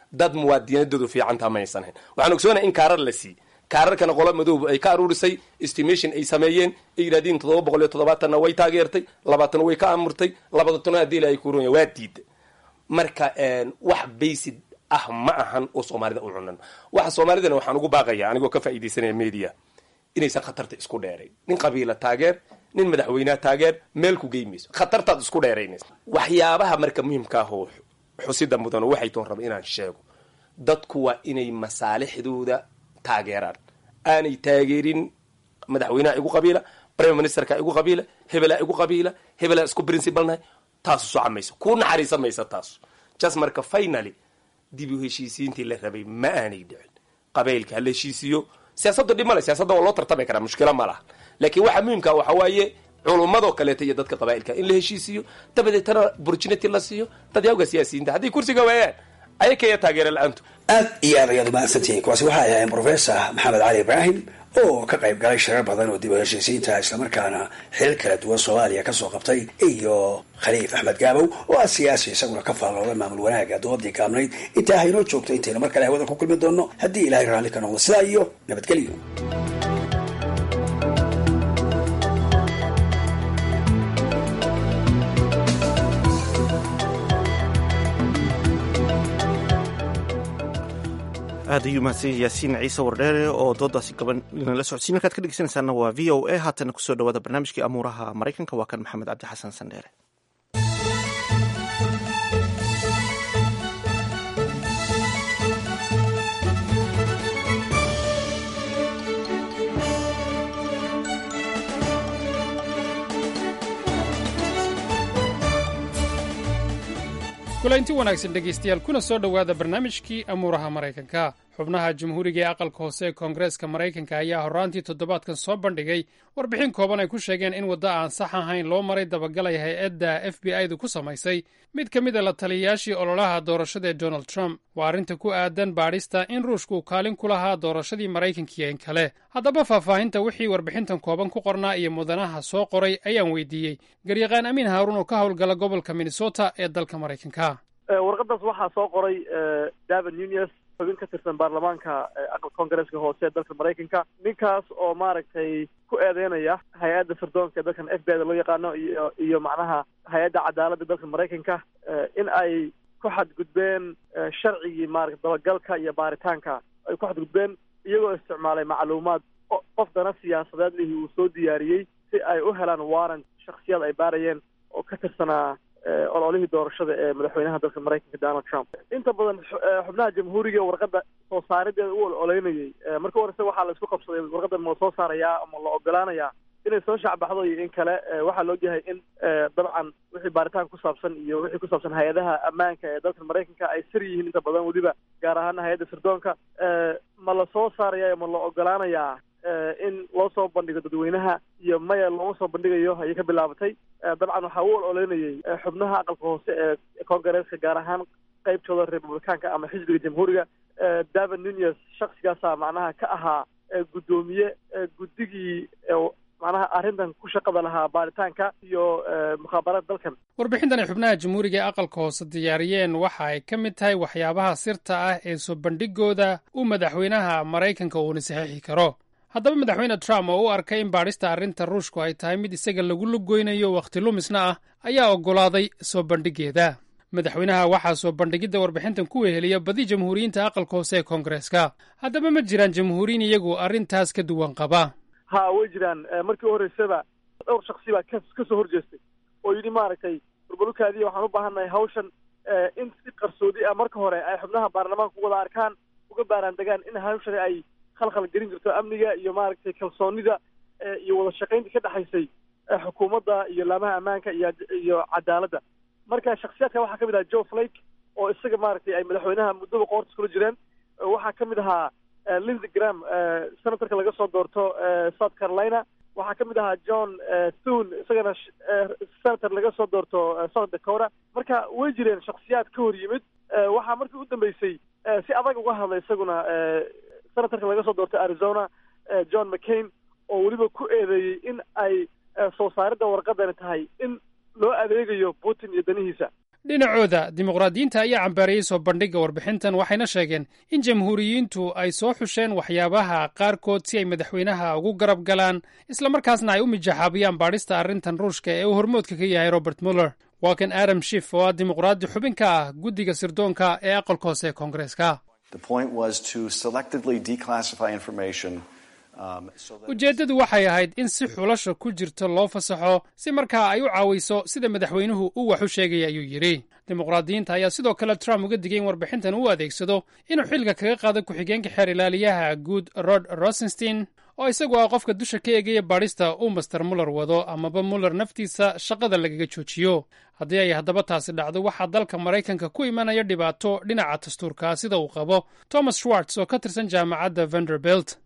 dad muwaadinadoodu fiicantaa ma aysan hayn waxaan ogsoonahay in kaarar la siiyey kaararkana qola madoob ay ka aruurisay estimation ay sameeyeen ay yidhahdeen toddoba boqol iyo toddobaatanna way taageertay labaatan way ka amurtay labaatana haddii la ay kurunya waa diiday marka wax baysid ah ma ahan oo soomaalida u cunan waxa soomaalidana waxaan ugu baaqaya anigoo ka faa'iidaysanaya media inaysan khatarta isku dheerayn nin qabiila taageer nin madaxweyneha taageer meel ku geymayso khatartaad isku dheeraynaysa waxyaabaha marka muhiimka ah oo xusida mudan oo waxay toon raba inaan sheego dadku waa inay masaalixdooda taageeraan aanay taageerin madaxweynaha igu qabiila prime ministerka igu qabiila hebelaa igu qabiila hebelaa isku principalnahay taasu socamayso ku naxariisan maysa taasu just marka finally dib u heshiisiintii la rabay ma aanay dhicin qabaylka hala heshiisiiyo siyaasadda dhib male siyaasadda waa loo tartami karaa mushkilo ma laha laakiin waxa muhiimka waxa waaye culummadoo kaleeta iyo dadka qabaa'ilka in la heshiisiiyo dabadeetana opportunity la siiyo dadyawga siyaasiyiinta hadday kursiga waayaan ayakaya taageera la-aantu aad iyo aad ayaad umahadsantihiin kuwaasi waxay ahaayeen professor maxamed cali ibraahim oo ka qayb galay shirar badan oo dib u heshiisiinta islamarkaana xilal kala duwan soomaaliya kasoo qabtay iyo khaliif axmed gaabow oo ah siyaasi isaguna ka faallooda maamul wanaaga doodii gaabnayd intaa haynoo joogto intaynu mar kale hawada ku kulmi doonno haddii ilaahay raalli ka noqdo sidaa iyo nabadgelyo aad ayuu mahadsan yaasiin ciise wardheere oo doodaasi gaban inala socodsiin markaad ka dhegeysanaysaana waa v o a haatana kusoo dhawaada barnaamijkii amuuraha maraykanka waa kan maxamed cabdi xasan sandheere kulaynti wanaagsan dhegaystayaal kuna soo dhowaada barnaamijkii amuuraha maraykanka xubnaha jamhuuriga ee aqalka hoose ee koongareeska maraykanka ayaa horraantii toddobaadkan soo bandhigay warbixin kooban ay ku sheegeen in waddo aan sax ahayn loo maray dabagalay hay-adda f b i du ku samaysay mid ka mid a la taliyayaashii ololaha doorashada ee donald trump waa arrinta ku aadan baadhista in ruushku kaalin ku lahaa doorashadii maraykankiiyo in kale haddaba faahfaahinta wixii warbixintan kooban ku qornaa iyo mudanaha soo qoray ayaan weydiiyey garyaqaan amiin haaruun oo ka howlgala gobolka minnesota ee dalka maraykanka warqadaas waxaa soo qoray david nunes xubin ka tirsan baarlamaanka aqal koongareeska hoose ee dalka maraykanka ninkaas oo maaragtay ku eedeynaya hay-adda sirdoonka ee dalkan f b i da loo yaqaano iyo iyo macnaha hay-adda cadaaladda dalka maraykanka in ay ku xadgudbeen sharcigii maarata dabagalka iyo baaritaanka ay ku xadgudbeen iyagoo isticmaalay macluumaad qof dana siyaasadeed lihii uu soo diyaariyey si ay u helaan warrant shaksiyad ay baarayeen oo ka tirsanaa ololihii doorashada ee madaxweynaha dalka maraykanka donald trump inta badan xubnaha jamhuuriga warqadda soo saarideeda u ololeynayay marka horese waxaa la isku qabsaday warqaddan ma la soo saarayaa ama la ogolaanayaa inay soo shacbaxdo iyo in kale waxaa la ogyahay in dabcan wixii baaritaan ku saabsan iyo wixii ku saabsan hay-adaha ammaanka ee dalka maraykanka ay sir yihiin inta badan weliba gaar ahaana hay-adda sirdoonka ma la soo saaraya ma la ogolaanayaa in loo soo bandhigo dadweynaha iyo maya looma soo bandhigayo ayay ka bilaabatay dabcan waxaa u ololeynayay xubnaha aqalka hoose ee koongareeska gaar ahaan qaybtooda republicaanka ama xisbiga jamhuuriga david nunes shaksigaasa macnaha ka ahaa guddoomiye guddigii macnaha arrintan ku shaqada lahaa baaritaanka iyo mukhaabaraad dalkan warbixintan ay xubnaha jamhuuriga ee aqalka hoose diyaariyeen waxa ay ka mid tahay waxyaabaha sirta ah ee soo bandhigooda uu madaxweynaha maraykanka uuna saxiixi karo haddaba madaxweyne trump oo u arkay in baadhista arrinta ruushku ay tahay mid isaga lagu lugoynayo wakhti lumisna ah ayaa oggolaaday soo bandhigeeda madaxweynaha waxaa soo bandhigidda warbixintan ku weheliya badi jamhuuriyiinta aqalka hoose ee koongareeska haddaba ma jiraan jamhuuriyiin iyagu arrintaas ka duwan qaba ha way jiraan markii u horreysaba dhowr shaksi baa ka ka soo horjeestay oo yidhi maaragtay burbalukaadiya waxaan u baahannahay hawshan in si qarsoodi ah marka hore ay xubnaha baarlamaanka u wada arkaan uga baaraan degaan in hawshani ay khalkhal gelin jirto amniga iyo maaragtay kalsoonida iyo wada shaqaynta ka dhexaysay xukuumadda iyo laamaha ammaanka iyo iyo cadaaladda marka shaksiyaadka waxaa ka mid ahaa joe flake oo isaga maaragtay ay madaxweynaha muddaba qoorta iskula jireen waxaa ka mid ahaa lindsey gram senatorka laga soo doorto south carolina waxaa ka mid ahaa john thune isagana senator laga soo doorto south dakota marka way jireen shaksiyaad ka hor yimid waxaa markii u dambeysay si adag uga hadlay isaguna senatorka laga soo doorto arizona john mccain oo weliba ku eedeeyey in ay soo saaridda warqadani tahay in loo adeegayo putin iyo danihiisa dhinacooda dimuqraadiyiinta ayaa cambaariyey soo bandhigga warbixintan waxayna sheegeen in jamhuuriyiintu ay soo xusheen waxyaabaha qaarkood si ay madaxweynaha ugu garab galaan islamarkaasna ay u mijaxaabiyaan baadhista arrintan ruushka ee uu hormoodka ka yahay robert muller waa kan adam shif oo ah dimuqraadi xubin ka ah guddiga sirdoonka ee aqalka hoose ee koongareeska ujeeddadu waxay ahayd in si xulasha ku jirto loo fasaxo si markaa ay u caawiso sida madaxweynuhu uu wax u sheegaya ayuu yidhi dimuqraadiyiinta ayaa sidoo kale trump uga digay in warbixintan uu adeegsado inuu xilka kaga qaado ku-xigeenka xeer ilaaliyaha guud rod rosenstein oo isagu ah qofka dusha ka eegaya baadhista uu master muller wado amaba muller naftiisa shaqada lagaga joojiyo haddii ay haddaba taasi dhacdo waxaa dalka maraykanka ku imanaya dhibaato dhinaca dastuurka sida uu qabo thomas schwartz oo ka tirsan jaamacadda vanderbilt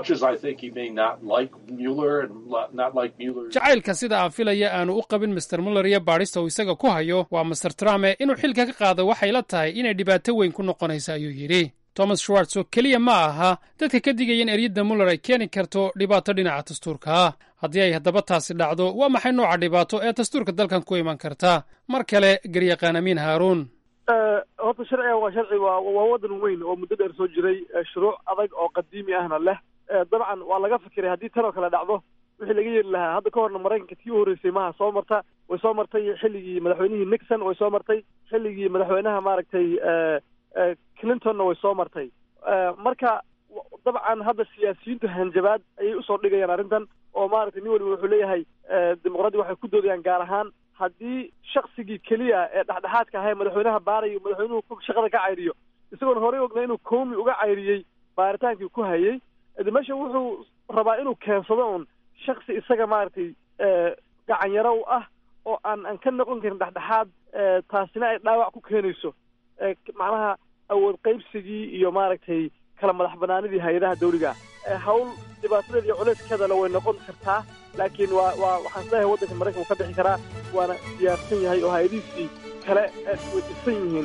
jacaylka sida aan filaya aanu u qabin master muller iyo baadhista uu isaga ku hayo waa master trumpe inuu xilka ka qaado waxay la tahay inay dhibaato weyn ku noqonaysa ayuu yidhi thomas schwartz oo keliya ma aha dadka ka digaya in eryadda muller ay keeni karto dhibaato dhinaca dastuurka ah haddii ay haddaba taasi dhacdo waa maxay nooca dhibaato ee dastuurka dalkan ku iman karta mar kale garyaqaan amiin haaruun horta sharciga waa sharci waa waa waddan weyn oo muddo dheer soo jiray shuruuc adag oo qadiimi ahna leh dabcan waa laga fikiray haddii tan oo kale dhacdo wixii laga yeeli lahaa hadda ka horna maraykanka tii u horreysay maha soo marta way soo martay xilligii madaxweynihii nixon way soo martay xilligii madaxweynaha maaragtay clintonna way soo martay marka dabcan hadda siyaasiyiintu hanjabaad ayay usoo dhigayaan arrintan oo maaragtay nin waliba wuxuu leeyahay dimuqraadiga waxay ku doodayaan gaar ahaan haddii shaksigii keliya ee dhexdhexaadka ahaa ee madaxweynaha baarayo madaxweynuhu shaqada ka cayriyo isagoon horey ogna inuu koomi uga cayriyey baaritaankii ku hayay de meesha wuxuu rabaa inuu keensado un shaksi isaga maaragtay gacanyaro u ah oo aan aan ka noqon karin dhexdhexaad taasina ay dhaawac ku keenayso macnaha awood qaybsigii iyo maaragtay kala madax banaanidii hay-adaha dawliga hawl dhibaatadeeda iyo culeyskeedale way noqon kartaa laakiin waa waa waxaan isleeyahay waddanka maraykan uu ka bixi karaa waana diyaarsan yahay oo hay-adihiisii kale way dhisan yihiin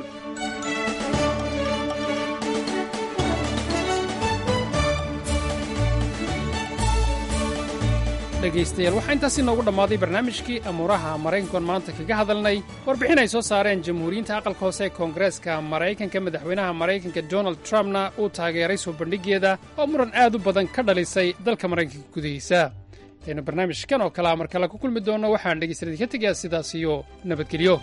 dhegaystayaal waxaa intaasi noogu dhammaaday barnaamijkii amuuraha maraykankoon maanta kaga hadalnay warbixin ay soo saareen jamhuuriyiinta aqalka hoose ee koongareeska maraykanka madaxweynaha maraykanka donald trumpna uu taageeray soo bandhiggeeda oo muran aad u badan ka dhalisay dalka maraykanka gudihiisa aynu barnaamijkan oo kalea mar kale ku kulmi doonno waxaan dhegaystayaal ka tegayaa sidaas iyo nabadgelyo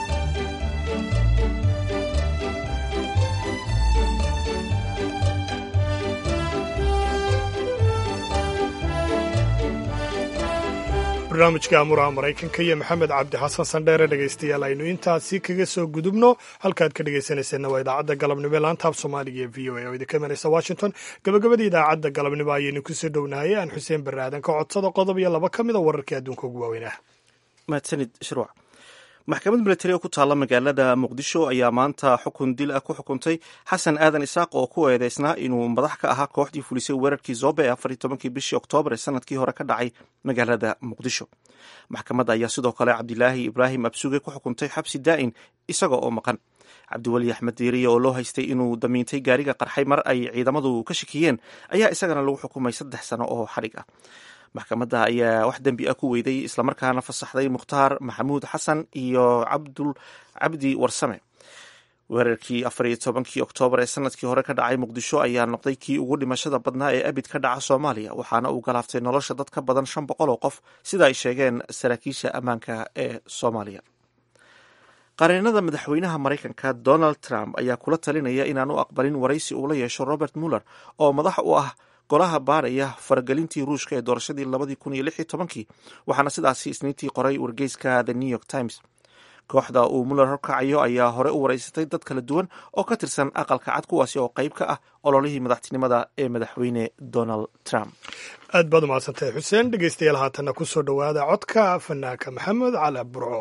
barnaamijka amuraha maraykanka iyo maxamed cabdi xasan sandheere dhegaystayaal aynu intaasi kaga soo gudubno halkaad ka dhegaysanayseena waa idaacadda galabnimo ee laantaab soomaaliga ee v o a oo idinka imanaysa washington gabagabadii idaacadda galabnimo ayaynu kusoo dhownahay aan xuseen barre aadan ka codsada qodob iyo laba ka mida wararkii adduunka ugu waaweynah mahadsanid shruuc maxkamad milatari oo ku taalla magaalada muqdisho ayaa maanta xukun dil ah ku xukuntay xasan aadan isaaq oo ku eedeysnaa inuu madax ka ahaa kooxdii fulisay weerarkii zobe ee afar iyo tobankii bishii oktoobar ee sanadkii hore ka dhacay magaalada muqdisho maxkamadda ayaa sidoo kale cabdilaahi ibraahim absuge ku xukuntay xabsi daa'in isaga oo maqan cabdiweli axmed diiriye oo loo haystay inuu damiintay gaariga qarxay mar ay ciidamadu ka shakiyeen ayaa isagana lagu xukumay saddex sano oo xadhig ah maxkamadda ayaa wax dembi ah ku weyday islamarkaana fasaxday mukhtaar maxamuud xasan iyo cabdul cabdi warsame weerarkii afar iyo tobankii oktoobar ee sanadkii hore ka dhacay muqdisho ayaa noqday kii ugu dhimashada badnaa ee abid ka dhaca soomaaliya waxaana uu galaaftay nolosha dad ka badan shan boqol oo qof sida ay sheegeen saraakiisha ammaanka ee soomaaliya qareenada madaxweynaha maraykanka donald trump ayaa kula talinaya inaan u aqbalin waraysi uu la yeesho robert muller oo madax u ah golaha baaraya faragelintii ruushka ee doorashadii labadii kun iyo lix iyo tobankii waxaana sidaasi isniintii qoray wargeyska the new york times kooxda uu muller horkacayo ayaa hore u waraysatay dad kala duwan oo ka tirsan aqalka cad kuwaasi oo qayb ka ah ololihii madaxtinimada ee madaxweyne donald trump aad baad umahadsantahay xuseen dhegeystayaal haatanna ku soo dhowaada codka fanaanka maxamed cali burco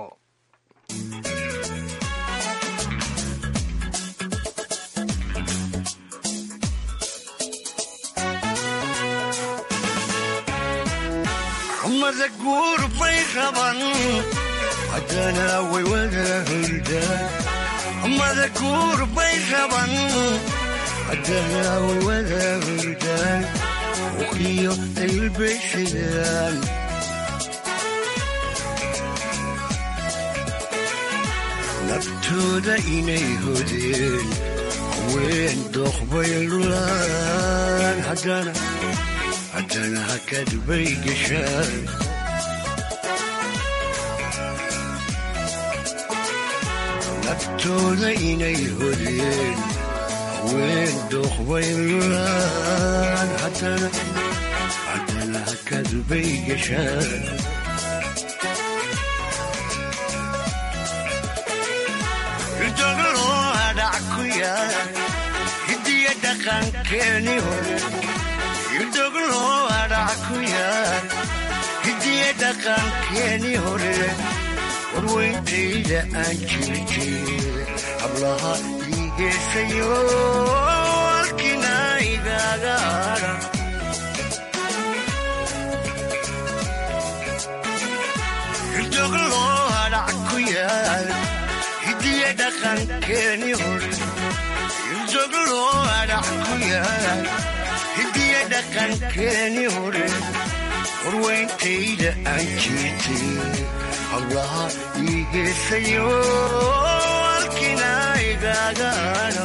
mada guur bay raban haddana way wada hurdaan mada guur bay raban haddana way wada hurdaan uqiyo daylbay xidaan naftooda inay hodeen haween dooqbay lulaan haddana haddana hakad bay gashaan naftooda inay hodeen haween dooqbay lulaan haddana haddana hakad bay gashaan doglo adhac ku yaal hidiya dhaqankeeni hore doglo adhac ku yaal hidiya dhaqankeeni hore warweyntayda aan jirjir hablaha ii geesayo halkina igaaga adha doglo adhac ku yaal hidiya dhaqankeeni hore doglo adhac ku yaal hidiya dhaqankeeni hore warweyntayda aan jirtay hablaha ii geesayo halkina igaaga adha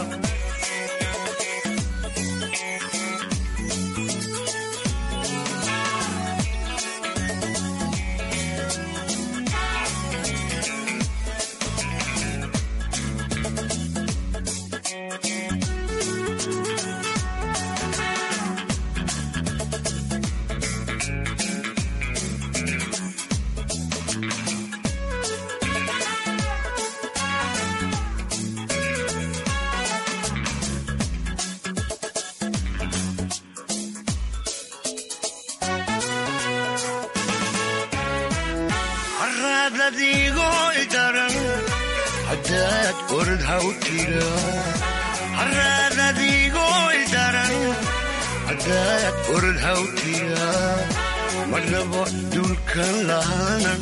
haraadadiigoo idaran haddaad orod haw tira haraadadiigoo idaran haddaad orod haw tira marnabo dulkan lahaanan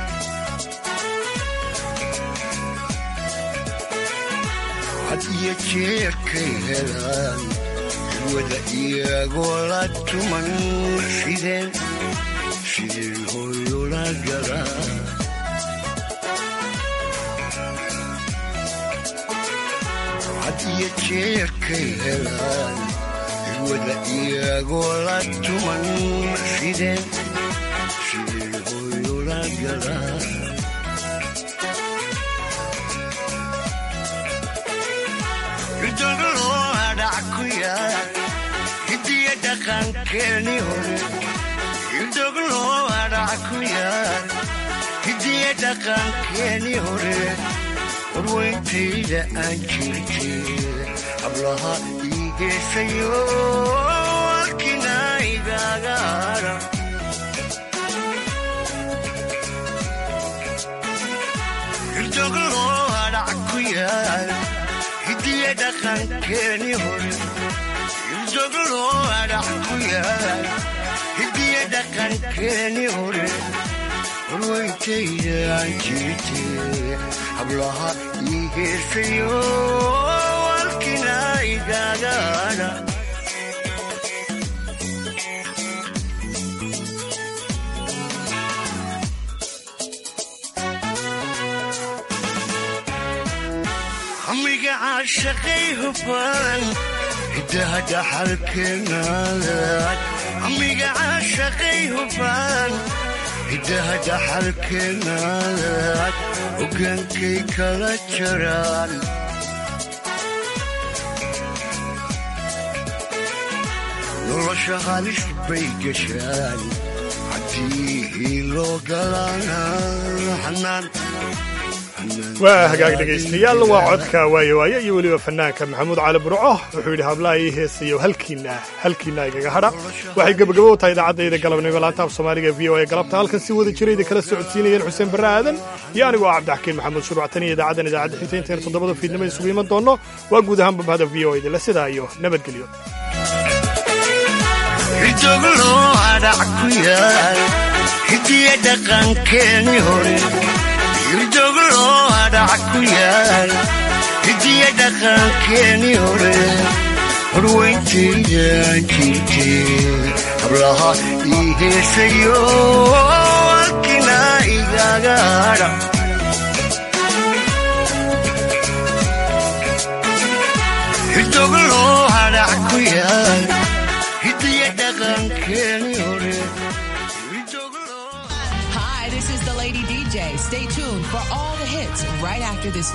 had iyo jeerkay helaan wada iyagoo la tuman sideen sideen hooyola galaa had iyo jeerkay helaan wada iyagoo la tuman sideen sideen hooyola galaa doglo adhac ku yaal hidiya dhaqankeeni hore doglo adhac ku yaal hidiya dhaqankeeni hore warweyntayda aan jirjir hablaha ii geesayo halkina igaaga adha doglo adhac ku yaal hidiya dhaqankeeni hore doglo adhac ku yaal hidiya dhaqankeeni hore warweyntayda aan jirtay hablaha ii geesayo halkina igaaga adha hamiga caashaqay hubaan hidaha dhaxalkeenaadaad hamiga caashaqay hubaan hidaha dhaxalkeenaadaad hogaankay kala jaraan nolosha halis bay gashaan haddii loo galaana xanaan waa hagaag dhegaystayaal waa codka waaye waaye iyo weliba fanaanka maxamuud cali burco wuxuu yidhi hablaha ii heesayo halkiina halkiina igaga hadha waxay gebagabo u tahay idaacadayda galabnimo laanta af soomaaliga v o a galabta halkan si wada jirayda kala socodsiinayeen xuseen barre aadan iyo anigoo ah cabdixakiin maxamuud shuruuctan iyo idaacaddan idaacadda xigta intayn toddobada fiidnimo isugu iman doonno waa guud ahaan babahada v o a dila sidaa iyo nabadgelyo doglo adhac ku yaal hidiya dhaqankeeni hore doglo adhac ku yaal hidiya dhaqankeeni hore horweyntayda aan jirtay hablaha ii heesayo halkina igaaga adha day. Stay tuned for all the hits right after this